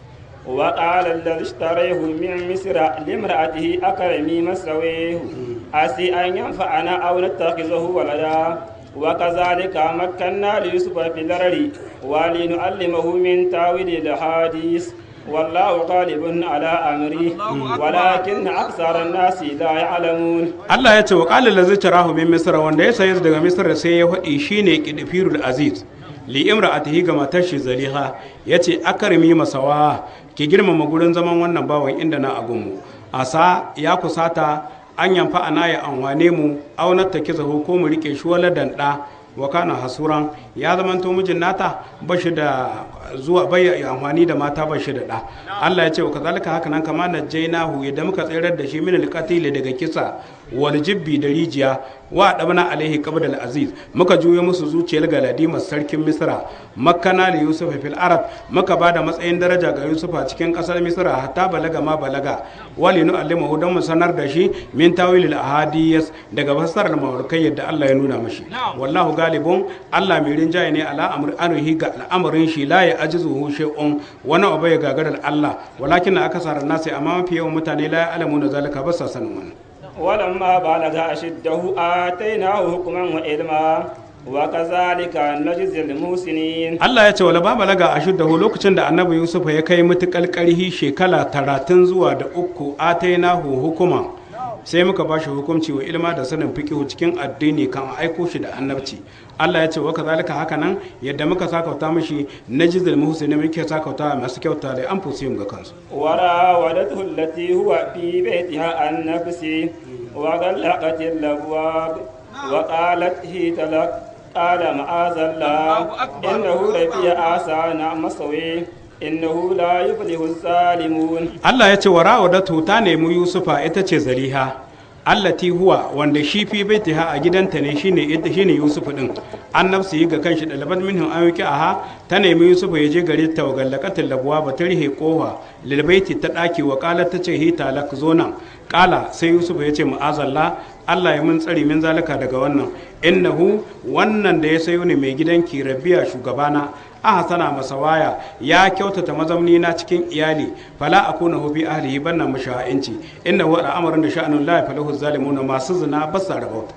وقال الذي اشتريه من مصر لامرأته أكرمي مسويه عسي أن ينفعنا أو نتخذه ولدا وكذلك مكنا ليوسف في الأرض ولنعلمه من تاويل الحديث والله غالب على أمره ولكن أكثر الناس لا يعلمون Allah ya ce wa qala allazi tarahu min misr wanda ya sayi daga misr sai ya faɗi shine kidfirul aziz li imra'atihi ga matar shi zaliha yace akarmi masawa ki girmama gurin zaman wannan bawan inda na agunmu asa ya kusata an yamfa ana ya anwane mu aunar ta kizahu ko mu rike shi wala danda wa kana hasuran ya zamanto mijin nata ba shi da zuwa bai amfani da mata ba shi da da Allah ya ce wa kazalika haka nan kama na jainahu yadda muka tsirar da shi min alqatil daga kisa wal jibbi da rijiya wa dabna alaihi qabdal aziz muka juyo musu zuciyar galadimar sarkin misra makkana li yusuf fil arab muka bada matsayin daraja ga yusuf a cikin kasar misra hatta balaga ma balaga wali nu allimahu dan mu sanar da shi min tawilil ahadiyas daga fassarar mawarkai yadda Allah ya nuna mashi wallahu galibun Allah mai rinjaye ne ala amr anuhi ga al'amarin shi la ya ajizuhu shay'un wani abu ya gagarar Allah walakin akasara nasi amma mafi yawan mutane la ya alamu na zalika ba sa sanin wannan ولما بلغ أشده آتيناه حكما وعلما وكذلك نجزي المحسنين Allah ya ce wala ba balaga a shuddahu lokacin da annabi Yusuf ya kai mutukal karhi shekara talatin zuwa da uku atainahu hukuma sai muka ba shi hukunci wa ilma da sanin fiqihu cikin addini kan aiko shi da annabci Allah ya ce wa kazalika haka nan yadda muka sakauta mishi najzil muhsinin muke sakauta masu kyauta da an fusiyum ga kansu وراودته التي هو في بيتها عن نفسه وغلقت الابواب وقالت هيت لك قال معاذ الله إنه ربي آسان مسوي إنه لا يفلح الظالمون Allah ya ce wa rawadatu ta nemi Yusufa ita ce Zaliha allati huwa wanda shi fi baitiha a gidanta ne shine ita shine Yusuf din an nafsu yi ga kanshi dalabat minhum an yuki aha ta nemi Yusuf ya je gare ta wa gallakatul labwa ba ta rihe kofa lil baiti ta daki wa qalat ta ce hi talak zo nan kala sai Yusuf ya ce mu'azallah Allah ya mun tsari min zalika daga wannan innahu wannan da ya sayo ne mai gidanki rabiya shugabana ahsana masawaya ya kyautata mazamni na cikin iyali fala akuna hu fi ahlihi banna musha'inci innahu al'amarin da sha'anun la yafalahu zalimuna masu zina basa rabauta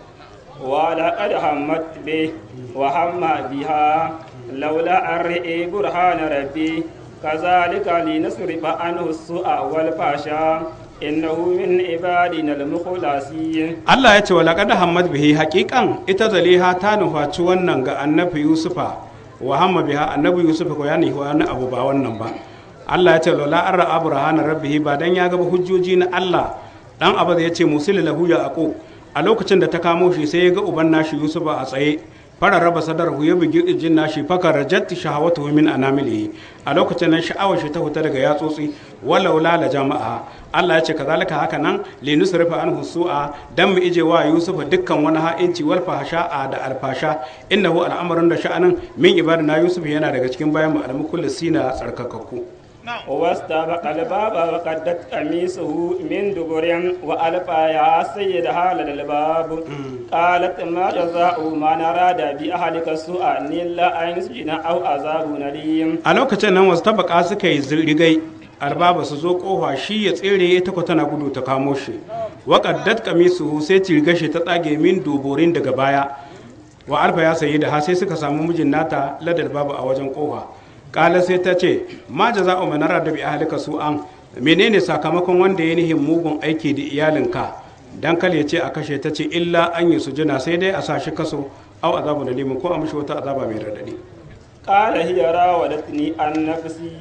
ولقد همت به وهم بها لولا أن رئي برهان ربي كذلك لنصرف عنه السوء والفحشاء إنه من عبادنا المخلصين Allah ya ce wa laqad hammat bihi haqiqan ita zaliha ta nufaci wannan ga annabi Yusufa wa hamma biha annabi Yusufa ko ya nufi wani abu ba wannan ba Allah ya ce lola arra abrahana rabbihi ba dan ya gaba hujjoji na Allah dan abu ya ce musil lahu ya aqu a lokacin da ta kamo shi sai ya ga uban nashi Yusufa a tsaye fara raba sadarhu ya bugi kirjin nashi faka rajat shahawatu min anamilihi a lokacin nan sha'awar shi ta huta daga yatsotsi walau la jama'a Allah ya ce kazalika haka nan li nusrifa anhu su'a dan mu ije wa Yusufa dukkan wani ha'inci wal fahsha'a da alfasha innahu al'amarin da sha'anin min ibadina Yusuf yana daga cikin bayan mu al-mukullisina tsarkakakku واستبق الباب وقدت قميصه من دبر وألقى يا سيدها لدى الباب قالت ما جزاء من أراد بأهلك سوءا إلا أن يسجن أو عذاب أليم a lokacin nan wasu tabaka suka yi rigai albaba su zo kofa shi ya tsere ya ta tana gudu ta kamo shi waƙaddat kamisu sai cirga shi ta tsage min duburin daga baya wa alfa ya sayi da ha sai suka samu mijin nata ladar babu a wajen kofa kala sai ta ce ma jaza'u man arada bi ahlika su'an menene sakamakon wanda ya nihin mugun aiki da iyalinka dan kal ya ce a kashe ta ce illa an yi sujuna sai dai a sa shi kaso au azabu da limin ko a mishi wata azaba mai radadi قال هي راودتني عن نفسي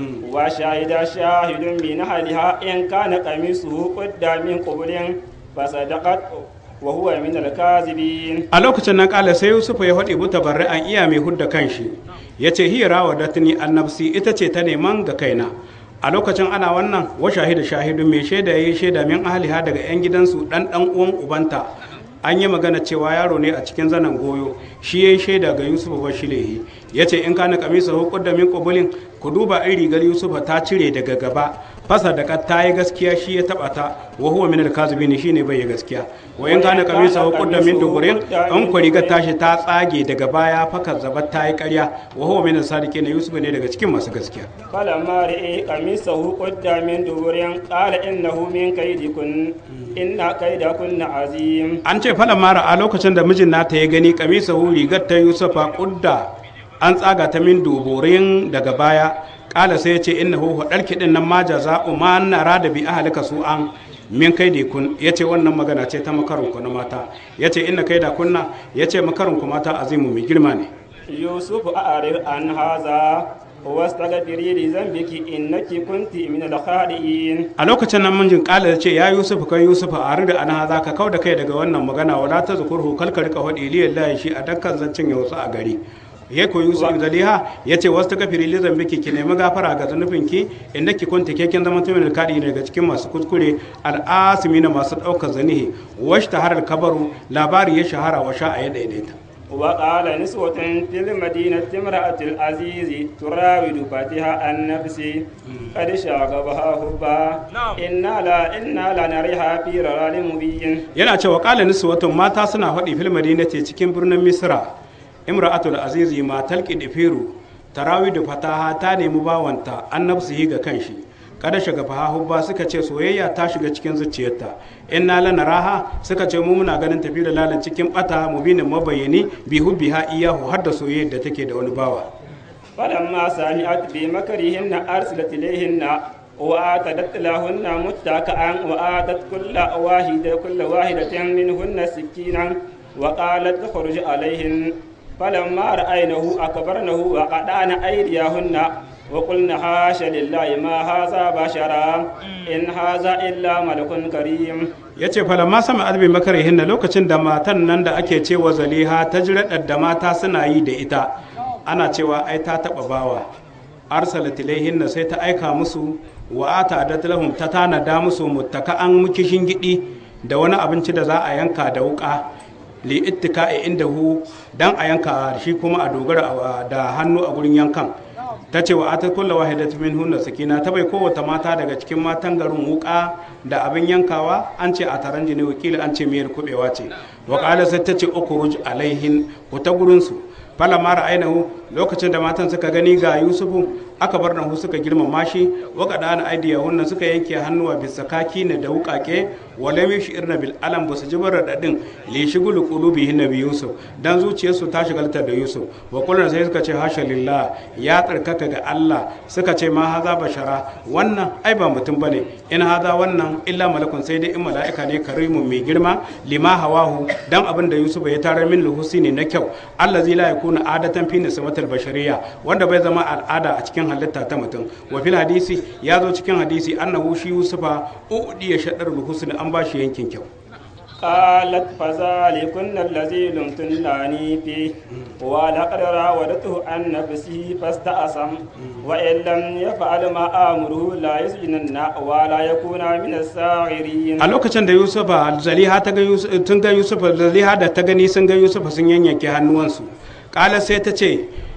وشاهد شاهد من أهلها إن كان قميصه قد من قبل فصدقت وهو من الكاذبين a lokacin nan kala sai yusufu ya faɗi buta barri an iya mai hudda kanshi ya ce hira wa datini annabsi ita ce ta neman ga kaina a lokacin ana wannan wa shahidu shahidu mai shaida ya yi shaida min ahliha daga yan gidansu dan dan uwan ubanta an yi magana cewa yaro ne a cikin zanen goyo shi ya yi shaida ga yusufu bashilehi ya ce in kana kamisa hukun da min kubulin ku duba in rigar yusufa ta cire daga gaba fasa da ta yi gaskiya shi ya taba ta wa huwa min al-kazibin shine bai yi gaskiya wa in kana kamisa hukun da min duburin an ku rigar tashi ta tsage daga baya fakar zabat ta yi ƙarya wa huwa min al-sadiqin yusuf ne daga cikin masu gaskiya فلما رئي قميصه قد من دبر قال إنه من كيدكن إن كيدكن عظيم an ce falan mara a lokacin da mijin nata ya gani kamisa hu rigar ta yusufa kudda an tsaga ta min duburin daga baya kala sai ya ce inna hu hadar kidin nan ma jaza ma nara da bi ahlika su an min kai da kun ya ce wannan magana ce ta makarin ku na mata ya ce inna kai da kunna ya ce makarin ku mata azimu mai girma ne يوسف أعرض عن هذا واستغفري لذنبك إنك كنت من الخاطئين a lokacin nan mijin kala ya ce ya yusuf kai yusuf a rida an haza ka kau da kai daga wannan magana wala ta zukurhu kalka rika hadi lillahi shi a dakkan zancin ya wasu a gari ya koyi yusuf zaliha ya ce wasu ta kafiri lizan biki ki nemi gafara ga zanubinki inda ki kunta keken zama tumin alkadi daga cikin masu kuskure al'asimi na masu ɗaukar zanihi wash ta harar kabaru labari ya shahara wa sha a ya daidaita وقال نسوة في المدينة امرأة العزيز تراود فتها عن نفسه قد شاغبها حبا إنا لا إنا لا نريها في ضلال مبين yana cewa kala niswatun mata suna faɗi fil madinati cikin birnin misra imra'atul azizi matal kidifiru tarawidu fataha ta nemi bawanta an nafsihi ga kanshi kada shiga faha hubba suka ce soyayya ta shiga cikin zuciyarta in na lana raha suka ce mu muna ganin tafi da lalan cikin bata mubinin mabayani bi hubbiha iyahu har da soyayyar da take da wani bawa فلما سمعت بمكرهن أرسلت إليهن وآتت لهن متكئا وآتت كل واحدة كل واحدة منهن سكينا وقالت اخرج عليهن فلما رأينه أكبرنه وقطعن أيديهن وقلنا حاش لله ما هذا بشرا إن هذا إلا ملك كريم ya ce falamma sama albi makarihin na lokacin da matan nan da ake cewa zaliha ta jiraɗar da mata suna yi da ita ana cewa ai ta taɓa bawa arsalat ilaihin na sai ta aika musu wa ata adatlahum ta tanada musu muttaka an mukishin gidi da wani abinci da za a yanka da wuka li ittika'i indahu dan a yanka shi kuma a dogara da hannu a gurin yankan ta ce wa ata kulla wahidat min hunna sakina ta bai kowace mata daga cikin matan garin wuka da abin yankawa an ce a taron jini wakili an ce miyar kubewa ce wa qala sai ta ce ukhruj alaihin ku ta gurin su fala mara ainihu lokacin da matan suka gani ga yusufu aka bar nahu suka girmama shi waka da ana aidiya wannan suka yanke hannuwa bisa kaki ne da wukake wala mi shi irna bil alam basu ji bar radadin li shigulu qulubihin nabi yusuf dan zuciyarsu ta shigalta da yusuf wa kullun sai suka ce hasha lillah ya tsarkaka ga Allah suka ce ma haza bashara wannan ai ba mutum bane in haza wannan illa malakun sai dai in mala'ika ne karimun mai girma lima hawahu dan abin da yusuf ya tarar min luhusini na kyau allazi la yakuna adatan fi nisbatil bashariya wanda bai zama al'ada a cikin halitta ta mutum wa fil hadisi ya zo cikin hadisi annahu shi yusufa udiya shadar husn an ba shi yankin kyau قالت فذلكن الذي لمتنني فيه ولقد راودته عن نفسه فاستأسم وإن لم يفعل ما آمره لا يسجنن ولا يكون من الساغرين a lokacin da yusufa zaliha ta ga Yusuf- tun ga yusufa zaliha da ta gani sun ga yusufa sun yanyanke hannuwansu kala sai ta ce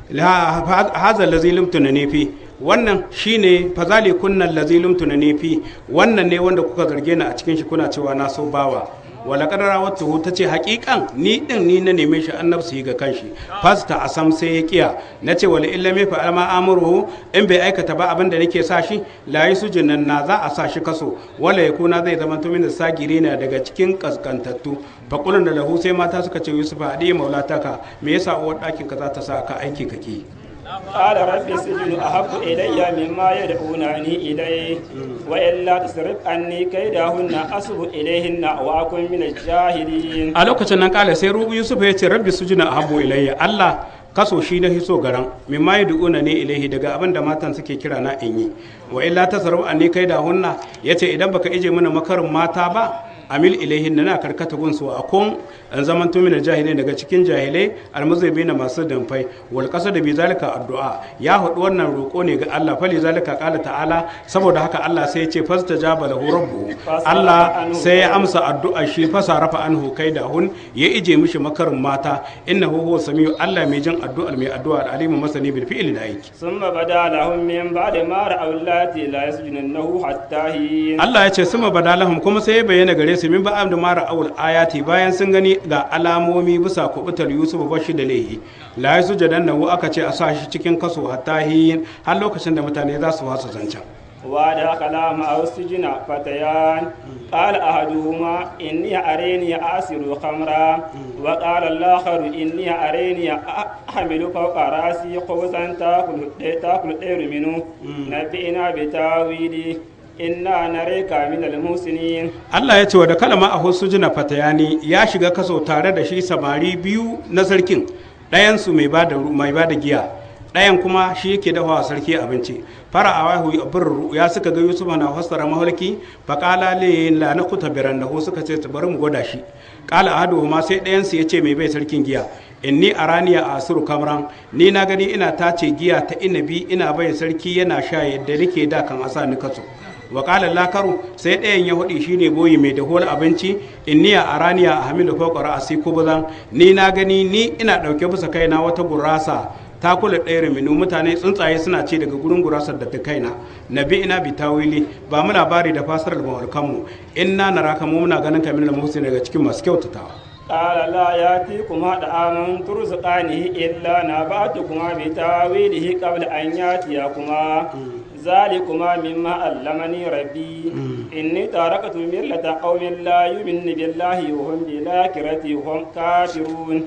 la- haza lazi lumtuna ne fi wannan shine fazali kunnan lazi lumtuna ne fi wannan ne wanda kuka zarge ni a cikin shi kuna cewa na so bawa wala kadara wata ta ce hakikan ni din ni na neme shi annabsu yi ga kanshi fasta a sam sai ya kiya na ce wala illa me fa alma amuru in bai aikata ba abin da nake sa shi la yi sujunan na za a sa shi kaso wala ya kuna zai zama tumin sagiri na daga cikin kaskantattu fakulun da lahu sai mata suka ce yusuf hadi maulataka me yasa uwar ɗakin ka za ta sa ka aiki kake قال رب السجن أحب إلي مما يدعونني إليه وإلا تصرف عني كيدهن أصب إليهن وأكن من الجاهلين a lokacin nan kala sai rubu yusuf ya ce rabbi sujuna ahabbu ilayya allah kaso shi na hiso garan min ma yad'una ne ilaihi daga abin da matan suke kira na in yi wa illa tasarru anni kai da hunna yace idan baka ije mana makarin mata ba amil ilaihin na karkata gunsu a kun an zaman to mina jahilai daga cikin jahilai almuzabi na masu damfai wal kasa da bi zalika addu'a ya hudu wannan roko ne ga Allah fali zalika qala ta'ala saboda haka Allah sai ya ce fastajaba lahu rabbuhu Allah sai ya amsa addu'a shi fasarafa anhu kaidahun ya ije mishi makarin mata innahu huwa samiu Allah mai jin addu'ar mai addu'a alimu masani bil fi'li da aiki ثم بدا لهم من بعد ما رأوا اللاتي لا يسجننه حتى حين Allah ya ce suma badalahum kuma sai ya bayyana gare su min ba'am da mara awul ayati bayan sun gani ga alamomi bisa kubutar Yusuf bashi da lehi la yasu jadannahu aka ce a sa shi cikin kaso hatta hin har lokacin da mutane za su wasa zancen ودخل معه السجن فتيان قال أحدهما إني أريني أعصر خمرا وقال الآخر إني أريني أحمل فوق رأسي خبزا تأكل تأكل الطير منه نبئنا بتاويله إنا نريك من المحسنين Allah ya ce wa da kalama a hosu jina fatayani ya shiga kaso tare da shi samari biyu na sarkin ɗayansu mai ba da mai ba da giya ɗayan kuma shi yake dafa wa sarki abinci fara a wahu abin ya suka ga yusuf na fassara mahalki fa qala li la nakuta birannahu suka ce ta bari mu gwada shi qala ahaduhuma sai ɗayan su yace mai bai sarkin giya inni araniya asiru kamran ni na gani ina tace giya ta inabi ina bai sarki yana sha yadda nake da kan asa ni kaso wa qala lakaru sai ɗayan ya hudi shine boyi mai dahol abinci inniya araniya a hamilu fawqa ra'si kubzan ni na gani ni ina dauke bisa kaina wata gurasa ta kula ɗaya minu mutane tsuntsaye suna ce daga gurin gurasar da ta kaina nabi ina bi tawili ba mu labari da fasarar mawarkanmu inna naraka mu muna ganin kamar da muhsin daga cikin masu kyautatawa قال لا يأتيكما طعام ترزقانه إلا نبأتكما بتاويله قبل أن يأتيكما ذلكما مما علمني ربي إني تركت ملة قوم لا يؤمن بالله وهم بالآخرة هم كافرون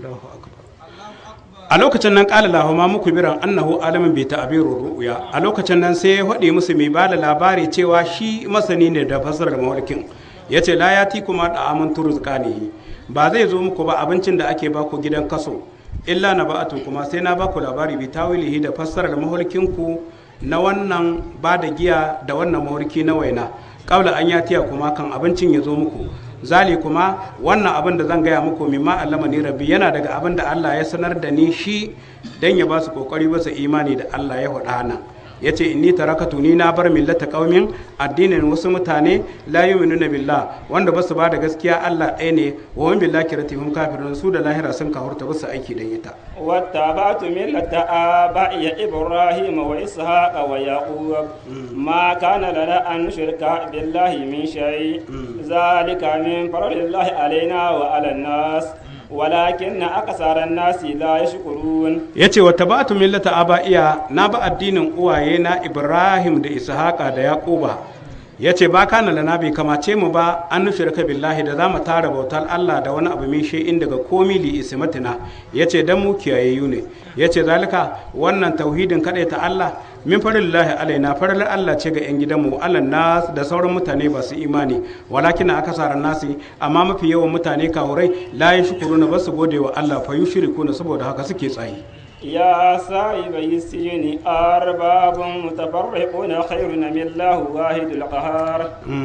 a lokacin nan ƙala lahuma muku biran annahu alamin bai ta'abiru ru'ya a lokacin nan sai ya faɗi musu mai bada labari cewa shi masani ne da fasarar mawarkin ya ce la ya kuma da amin turuzqanihi ba zai zo muku ba abincin da ake baku gidan kaso illa na ba'atu kuma sai na baku labari bi tawilihi da fassarar maholkin ku na wannan ba da giya da wannan mawarki na waina kabla an yatiya kuma kan abincin ya zo muku zali kuma wannan abin da zan gaya muku mimma allama ni rabbi yana daga abin da Allah ya sanar da ni shi dan ya ba su kokari ba su imani da Allah ya faɗa nan ya ce inni tarakatu ni na bar millata qaumin addinin wasu mutane la yu'minuna billah wanda basu ba da gaskiya Allah ɗaya ne wa hum billahi kiratihum kafirun su da lahira sun kafurta basu aiki da ita واتبعت ملة آبائي إبراهيم وإسحاق ويعقوب ما كان لنا أن نشرك بالله من شيء ذلك من فضل الله علينا وعلى الناس ولكن أكثر الناس لا يشكرون yace wa tabatu millata abaiya na ba addinin uwaye na Ibrahim da Ishaqa da Yaquba yace ba kana lana bai kamace mu ba an nushrika billahi da zamu tara bautar Allah da wani abu min in daga komi li ismatina yace dan mu kiyayayyu ne yace zalika wannan tauhidin kadai ta Allah min farillahi alaina farar Allah ce ga yan gidanmu Allah nas da sauran mutane ba su imani walakin na akasara nasi amma mafi yawan mutane kahurai la yashkuruna ba su gode wa Allah fa yushrikuna saboda haka suke tsayi يا صاحبي السجن أرباب متفرقون خير من الله واحد القهار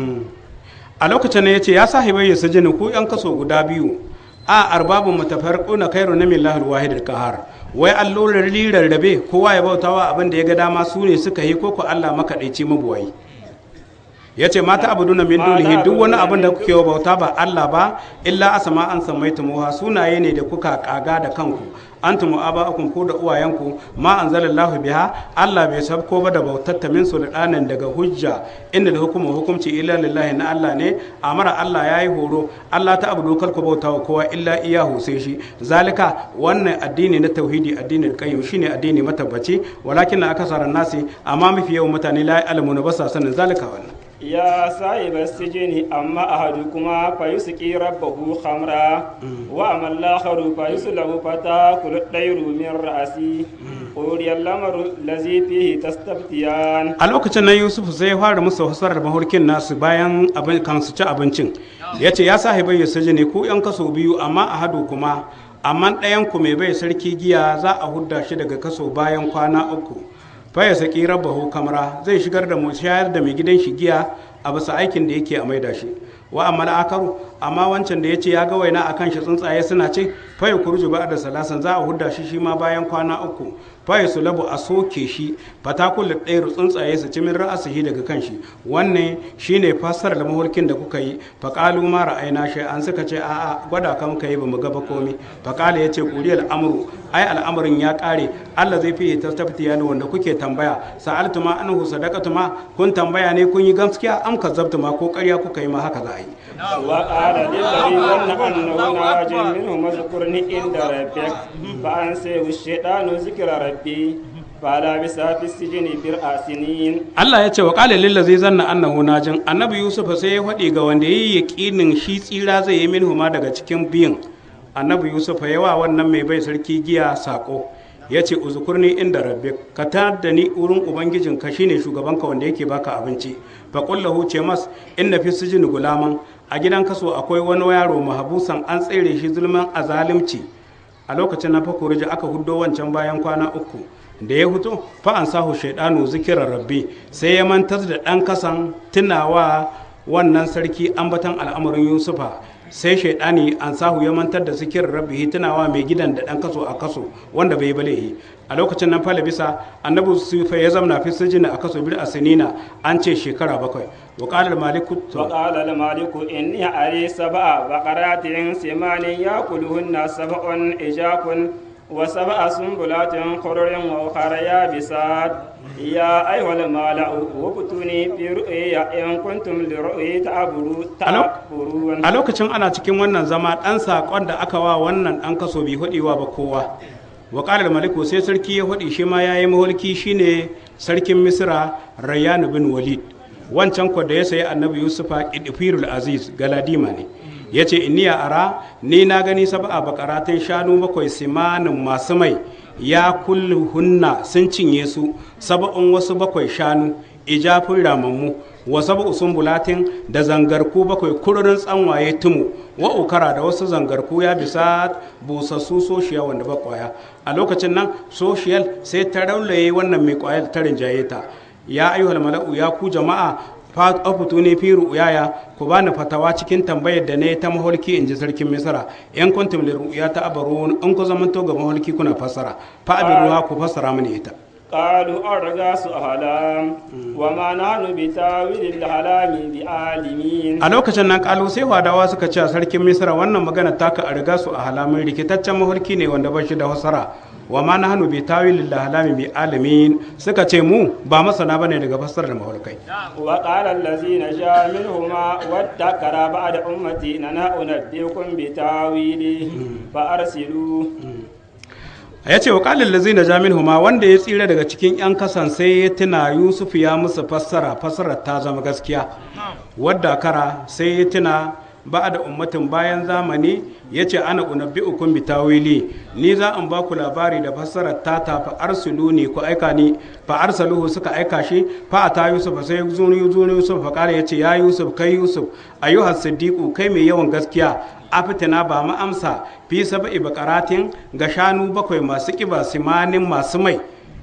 a lokacin ne ya ce ya sahibai ya sajini ku yan kaso guda biyu a arbabun mutafarquna khairu na millahil wahidil qahar wai allolin rarrabe kowa ya bautawa abin da ya ga dama su ne suka yi koko Allah makaɗaici mabuwayi ya ce mata abu duna min dunihi duk wani abin da kuke bauta ba Allah ba illa asama an sammaitumuha sunaye ne da kuka kaga da kanku antum aba'akum ko da uwayenku ma anzalallahu biha Allah bai sabko ba da bautatta min sultanan daga hujja inda da hukumu hukumci illa lillahi na Allah ne amara Allah yayi horo Allah ta abudu kar ku bauta wa kowa illa iyahu sai shi zalika wannan addini na tauhidi addinin qayyim shine addini matabbaci walakin akasaran nasi amma mafi yawan mutane la ya'lamuna ba sa sanin zalika wannan يا صاحب السجن أما أحدكما فيسقي ربه خمرا وأما الآخر فيسلب فتاكل الطير من رأسه قضي الأمر الذي فيه تستفتيان a lokacin nan yusuf sai ya fara musu hasarar mahurkin nasu bayan abin kan su ci abincin ya ce ya sahibai ya saji ne ku yan kaso biyu amma a hadu kuma amma ɗayan ku mai bai sarki giya za a hudda shi daga kaso bayan kwana uku faya saki rabbahu kamara zai shigar da mu shayar da mai gidan shi giya a bisa aikin da yake a maida shi wa amma akaru amma wancan da ya ce ya ga waina akan shi tsuntsaye suna ce faya kurju ba da salasan za a hudda shi shi ma bayan kwana uku faya su labu a soke shi fatakul da ɗaya tsuntsaye su ci min ra'asihi daga kan shi wannan shine fasar da mahurkin da kuka yi faƙalu ma ra'ayna shi an suka ce a'a gwada ka muka yi bamu gaba komai faƙala ya ce ƙuri al'amuru ai al'amarin ya ƙare Allah zai fiye ta taftiya ne wanda kuke tambaya sa'altu ma anhu sadaqatu ma kun tambaya ne kun yi gaskiya am kazzabtu ma ko ƙarya kuka yi ma haka za a yi وقال للذي ظن أنه ناج منه اذكرني عند ربك فأنسيه الشيطان ذكر ربي فلبث في السجن بضع سنين Allah ya ce wa qala lil ladzi zanna annahu najin annabi Yusuf sai ya faɗi ga wanda yayi yaƙinin shi tsira zai yi minhu ma daga cikin biyin annabi Yusuf ya wa wannan mai bai sarki giya sako ya ce uzukurni inda rabbi ka tar da ni wurin ubangijinka shine shugabanka wanda yake baka abinci fa qullahu ce mas inna fi sijini gulaman a gidan kaso akwai wani yaro mahabusan an tsere shi zulman azalimci a lokacin na fakuriji aka huddo wancan bayan kwana uku da ya fito fa an sahu shaidanu zikirar rabbi sai ya mantar da ɗan kasan tunawa wannan sarki ambatan al'amarin yusufa sai shaidani an sahu ya mantar da zikirar rabbi tunawa mai gidan da ɗan kaso a kaso wanda bai balehi a lokacin nan fala bisa annabi sufa ya zamna fi sijina a kaso bil asinina an ce shekara bakwai wa qala maliku وقال المالك إني أري سبع بقرات سمان يأكلهن سبع إجاف وسبع سنبلات خضر وأخر يابسات يا أيها المالأ وابتوني في رؤيا إن كنتم لرؤيا تعبرون a lokacin ana cikin wannan zama ɗan saƙon da aka wa wannan ɗan kaso bai hudewa ba kowa wa ƙalar maliku sai sarki ya hudi shi ma ya yi maholki shine sarkin misra rayyan bin walid wancan kwa da ya sayi annabi yusufa idifirul aziz galadima ne ya ce iniya ara ni na gani saba'a bakaratin shanu bakwai simanin masu mai ya kullu hunna sun cinye su saba'un wasu bakwai shanu ijafin ramammu wa sab'u sumbulatin da zangarku bakwai kururin tsanwaye tumu wa ukara da wasu zangarku ya bisa busassu soshiya wanda ba kwaya a lokacin nan soshiyal sai ta raulaye wannan mai kwayar ta rinjaye ta ya ayyuhal mala'u ya ku jama'a fatu ne fi ru'yaya ku bani fatawa cikin tambayar da ne ta maholki in ji sarkin misra yan kuntum li ru'ya ta abaru in ku zamanto ga maholki kuna fassara fa abiruha ku fassara mini ita قالوا أرغاس أهلام وما نحن بتاويل الأحلام بعالمين a lokacin nan kalu sai wadawa suka ce a sarkin misra wannan magana taka a riga su a halamin rikitaccen maholki ne wanda ba shi da fassara wa ma na hannu bi tawilin da halami bi alamin suka ce mu ba masana bane daga fassarar maholkai وقال الذي نجا منهما وادكر بعد أمتي أنا أنبئكم بتاويله فأرسلوا ya ce wa kalin lazi na jamin huma wanda ya tsira daga cikin 'yan kasan sai ya tuna yusuf ya musu fassara fassarar ta zama gaskiya wadda kara sai ya tuna ba da ummatin bayan zamani ya ce ana unabbi ukun bi tawili ni za in ba ku labari da fassarar ta ta fa arsulu ne ku aika ni fa arsaluhu suka aika shi fa ata yusuf sai zuni zuni yusuf fa kare ya ce ya yusuf kai yusuf ayyuhas siddiqu kai mai yawan gaskiya afitina ba mu amsa fi saba'i bakaratin ga shanu bakwai masu kiba simanin masu mai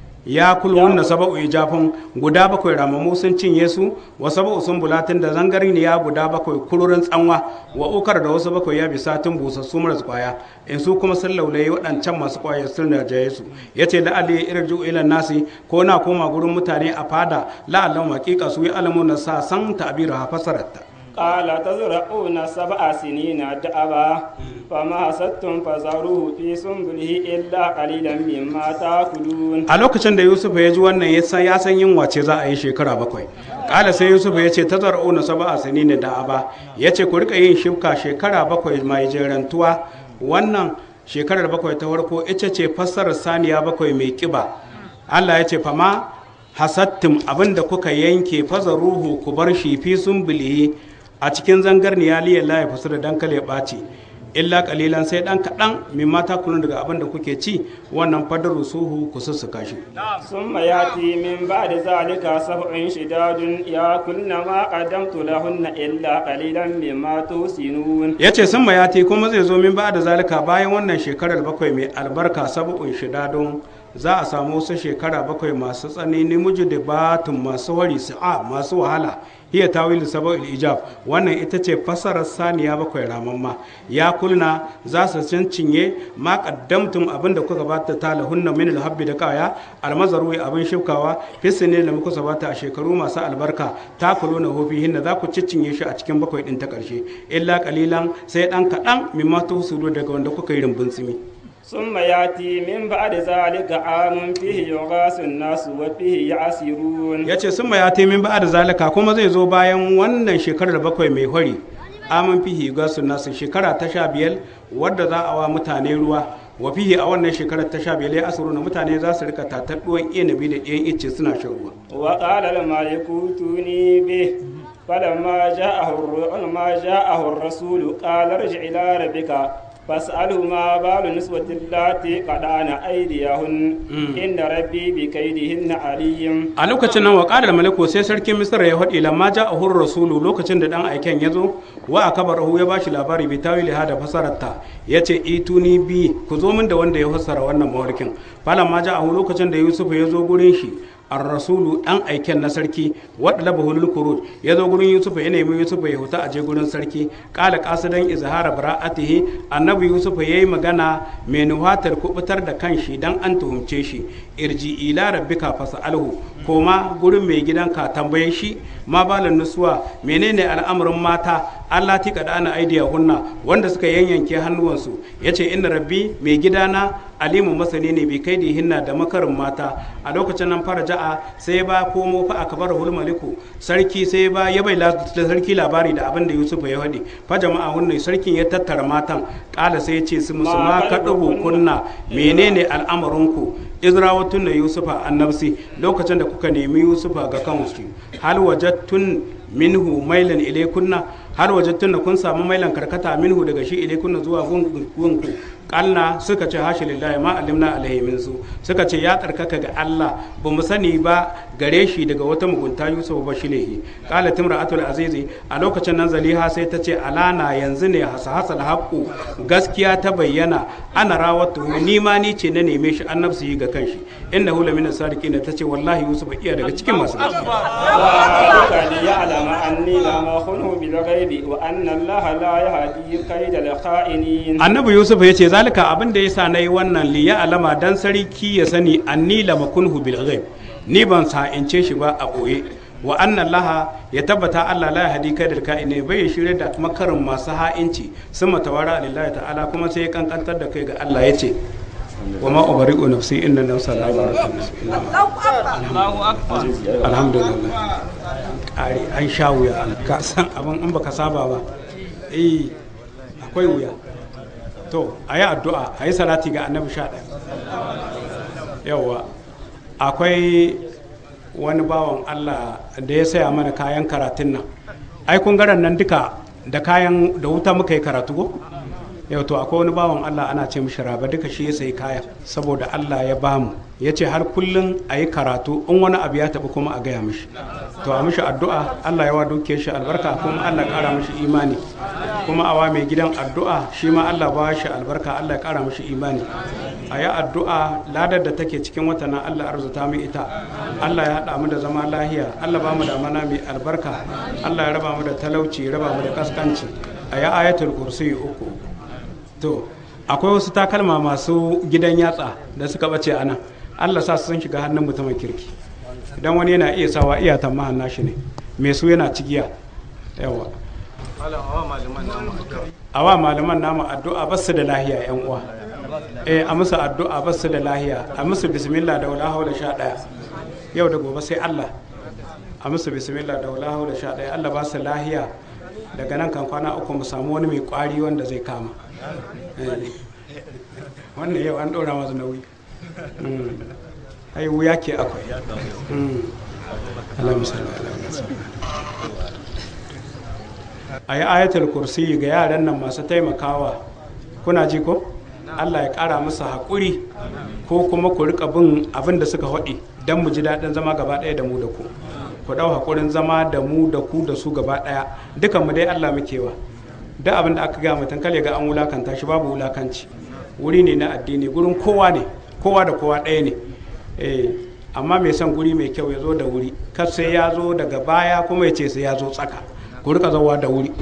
ya kulwun na saba'u ijafin guda bakwai ramamu sun cinye su wa saba'u sun bulatin da zangari ne ya guda bakwai kururin tsanwa wa ukar da wasu bakwai ya bisa tun busassu maras kwaya in su kuma sun laulaye waɗancan masu kwaya sun rajaye su ya ce la'ali irju ilan nasi ko na koma gurin mutane a fada la'allan hakika su yi alamun na sa san ta'abira ha fasararta قال تزرعون سبع سنين دأبا فما حصدتم فذروه في سنبله إلا قليلا مما تأكلون a lokacin da yusuf ya ji wannan ya san ya san yin wace za a yi shekara bakwai kala sai yusuf ya ce tazar'u na saba a sani ne da aba ya ce ku rika yin shifka shekara bakwai mai jerantuwa wannan shekarar bakwai ta farko ita ce fassarar saniya bakwai mai kiba allah ya ce fama hasattum abinda kuka yanke fazaruhu ku bar shi fi sun a cikin zangarniya liyan la ya fasu da dankali ya ɓaci illa kalilan sai dan kaɗan min mata kunu daga abin da kuke ci wannan fadaru suhu ku sussuka shi ثم يأتي من بعد ذلك سبع شداد يأكلن ما قدمت لهن إلا قليلا مما تحسنون ya ce sun mayati kuma zai zo min ba da zalika bayan wannan shekarar bakwai mai albarka sabu'un shidadun za a samu wasu shekara bakwai masu tsanani muji da batun masu wari sa'a masu wahala hiya tawilu saba'il ijab wannan ita ce fasarar saniya bakwai ramamma ya kulna za su cinye ma qaddamtum abin da kuka bata talahunna min alhabbi da kaya almazaru abin shifkawa fisne da muka sabata a shekaru masu albarka ta kuluna hofi hinna za ku ciccinye shi a cikin bakwai din ta karshe illa qalilan sai dan kadan mimma tusudu daga wanda kuka yi rumbun tsimi ثم يأتي من بعد ذلك عام فيه يغاث الناس وفيه يعصرون ya ce sun ya taimin ba da zalika kuma zai zo bayan wannan shekarar bakwai mai hori amin fihi gasu nasu shekara ta sha biyar wadda za a wa mutane ruwa wa fihi a wannan shekarar ta sha biyar ya asuru na mutane za su rika tatar ɗuwan inabi da ɗiyan icce suna shan ruwa وقال الملك ائتوني به فلما جاءه الر- ما جاءه الرسول قال ارجع إلى ربك فاسأله ما بال النسوة اللاتي قطعن أيديهن إن ربي بكيدهن عليم a lokacin nan wa ƙarar maliko sai sarkin misra ya haɗe lamma ja a hurra rasulu lokacin da ɗan aiken ya zo wa a kabar ya ba shi labari bi tawili ha da fasararta ya ce ituni bi ku zo min da wanda ya fassara wannan mawarkin falan ma ja a lokacin da yusuf ya zo gurin shi ar rasulu ɗan aiken na sarki wadda laba hulul kurut ya zo gurin yusuf ya nemi yusuf ya huta a je gurin sarki ƙala ƙasidan izhara bara'atihi annabi yusuf ya yi magana mai nuhatar kubutar da kanshi dan an tuhumce shi irji ila rabbika fas'alhu koma gurin mai gidanka tambaye shi ma balan nusuwa menene al'amarin mata Allah ti kada ana aidiya hunna wanda suka yanyanke hannuwansu yace inna rabbi mai gidana alimu masani ne bi kai hinna da makarin mata a lokacin nan fara ja'a sai ba komo fa aka bar hul maliku sarki sai ba ya bai la- sarki labari da abin da Yusuf ya faɗi fa jama'a hunne sarkin ya tattara matan kala sai ya ce su musu ma kaɗu kunna menene al'amarinku izrawatun na yusufa annabsi lokacin da kuka nemi yusufa ga kansu hal wajattun minhu mailan ilaikunna har wajattun da kun samu mailan karkata minhu daga shi ilaikunna zuwa gunku kalna suka ce hashi lillahi ma alimna alaihi min su suka ce ya tsarkaka ga Allah ba mu sani ba gare shi daga wata mugunta Yusuf ba shi lehi qala timra'atul azizi a lokacin nan Zaliha sai ta ce alana yanzu ne hasa hasal haqqu gaskiya ta bayyana ana rawatu ni ma ni ce na neme shi annabsu yi ga kanshi innahu lamina sadiqina ta ce wallahi Yusuf iya daga cikin masu gaskiya ذلك ليعلم أني لم أخنه بالغيب وأن الله لا يهدي كيد الخائنين annabi yusuf ya ce zalika abin da yasa nayi wannan li ya alama dan sarki ya sani anni la makunhu bil ghaib ni ban sa'ince shi ba a boye wa anna allaha ya tabbata allah la yahdi kaidal ka'ine bai shirye da makarin masu ha'inci sun matawara lillahi ta'ala kuma sai ya kankantar da kai ga allah ya ce wa ma ubari'u nafsi inna nafsa la alhamdulillah kare an sha wuya ka san abin in baka saba ba eh akwai wuya to a yi addu'a a yi salati ga annabi sha ɗaya yauwa akwai wani bawan allah da ya saya mana kayan karatun nan ai kun garan nan duka da kayan da wuta muka yi karatu ko yau to akwai wani bawan allah ana ce mishi raba duka shi ya sayi kaya saboda allah ya bamu ya ce har kullum a yi karatu in wani abu ya taɓa kuma a gaya mishi to a mishi addu'a allah ya wa dukiyar shi albarka kuma allah ƙara mishi imani kuma awa mai gidan addu'a shi ma Allah ba shi albarka Allah ya kara mashi imani a yi addu'a ladar da take cikin wata na Allah arzuta mu ita Allah ya haɗa mu da zama lahiya Allah ba mu da mana mai albarka Allah ya raba mu da talauci ya raba mu da kaskanci a yi ayatul kursi uku to akwai wasu takalma masu gidan yatsa da suka bace a nan Allah sa su sun shiga hannun mutumin kirki idan wani yana iya sawa iya tamma nashi ne mai su yana cigiya yawa a wa malaman namu addu'a ba su da lahiya yan uwa eh a musu addu'a ba su da lahiya a musu bismillah da wala haula sha daya yau da gobe sai Allah a musu bismillah da wala haula sha daya Allah ba su lahiya daga nan kan kwana uku mu samu wani mai kwari wanda zai kama wannan yau an ɗora masu nauyi ai wuya ke akwai Allah misali a yi ayatul kursi ga yaran nan masu taimakawa kuna ji ko allah ya kara musu haƙuri ko kuma ku rika bin abin da suka haɗi don mu ji daɗin zama gaba ɗaya da mu da ku ku ɗau haƙurin zama da mu da ku da su gaba ɗaya dukan mu dai allah mukewa duk abin da aka ga mutum kale ga an wulakanta shi babu wulakanci wuri ne na addini gurin kowa ne kowa da kowa ɗaya ne eh amma mai son guri mai kyau ya zo da wuri kar sai ya zo daga baya kuma ya ce sai ya zo tsaka ku rika zawa da wuri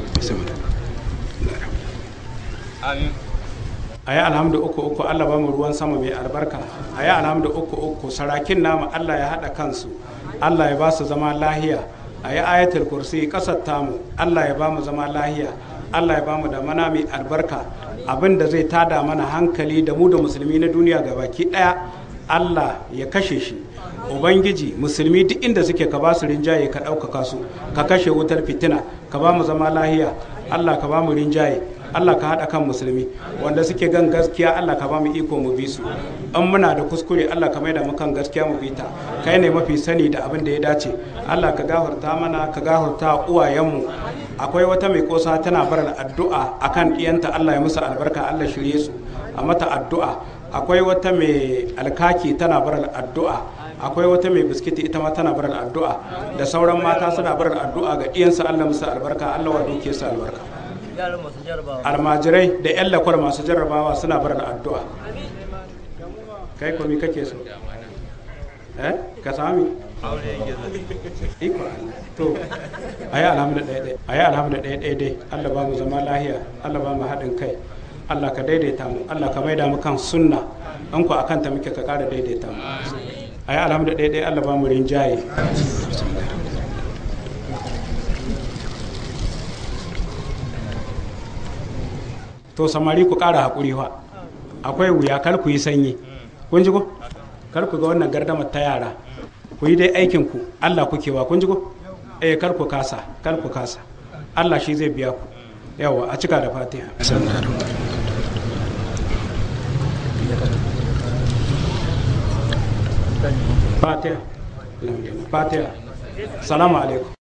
a yi alhamdu uku uku allah ba mu ruwan sama mai albarka a yi alhamdu uku uku sarakin namu allah ya haɗa kansu allah ya ba su zama lahiya a yi ayatul kursi ƙasar tamu allah ya ba mu zama lahiya allah ya ba mu da mana mai albarka abin da zai tada mana hankali da mu da musulmi na duniya gabaki ɗaya allah ya kashe shi ubangiji musulmi duk inda suke ka ba su rinjaye ka ɗaukaka su ka kashe wutar fitina ka ba mu zama lahiya allah ka ba mu rinjaye allah ka haɗa kan musulmi wanda suke gan gaskiya allah ka ba mu iko mu bi su in muna da kuskure allah ka maida mu kan gaskiya mu bi ta kai ne mafi sani da abin da ya dace allah ka gafarta mana ka gafarta uwayenmu akwai wata mai kosa tana barar addu'a akan ɗiyanta allah ya musu albarka allah shirye su a mata addu'a akwai wata mai alkaki tana barar addu'a akwai wata mai biskiti ita ma tana barar addu'a da sauran mata suna barar addu'a ga ɗiyansu Allah musu albarka Allah wa duke su albarka almajirai da yan lakwar masu jarrabawa suna barar addu'a kai komi kake so eh ka sami iko to ayi alhamdu ɗaya ɗaya ayi alhamdu ɗaya ɗaya dai Allah ba mu zama lahiya Allah ba mu haɗin kai Allah ka daidaita mu Allah ka maida mu kan sunna an ku akan ta muke ka ƙara daidaita mu a yi alhamdu ɗaya ɗaya allah ba mu rinjaye to samari ku ƙara haƙuri fa akwai wuya kar ku yi sanyi kun ji ko kar ku ga wannan gardamar ta yara ku yi dai aikin ku allah kuke wa kun ji ko eh kar ku kasa kar ku kasa allah shi zai biya ku yawa a cika da fatiha fatiha fatiha salamu alaikum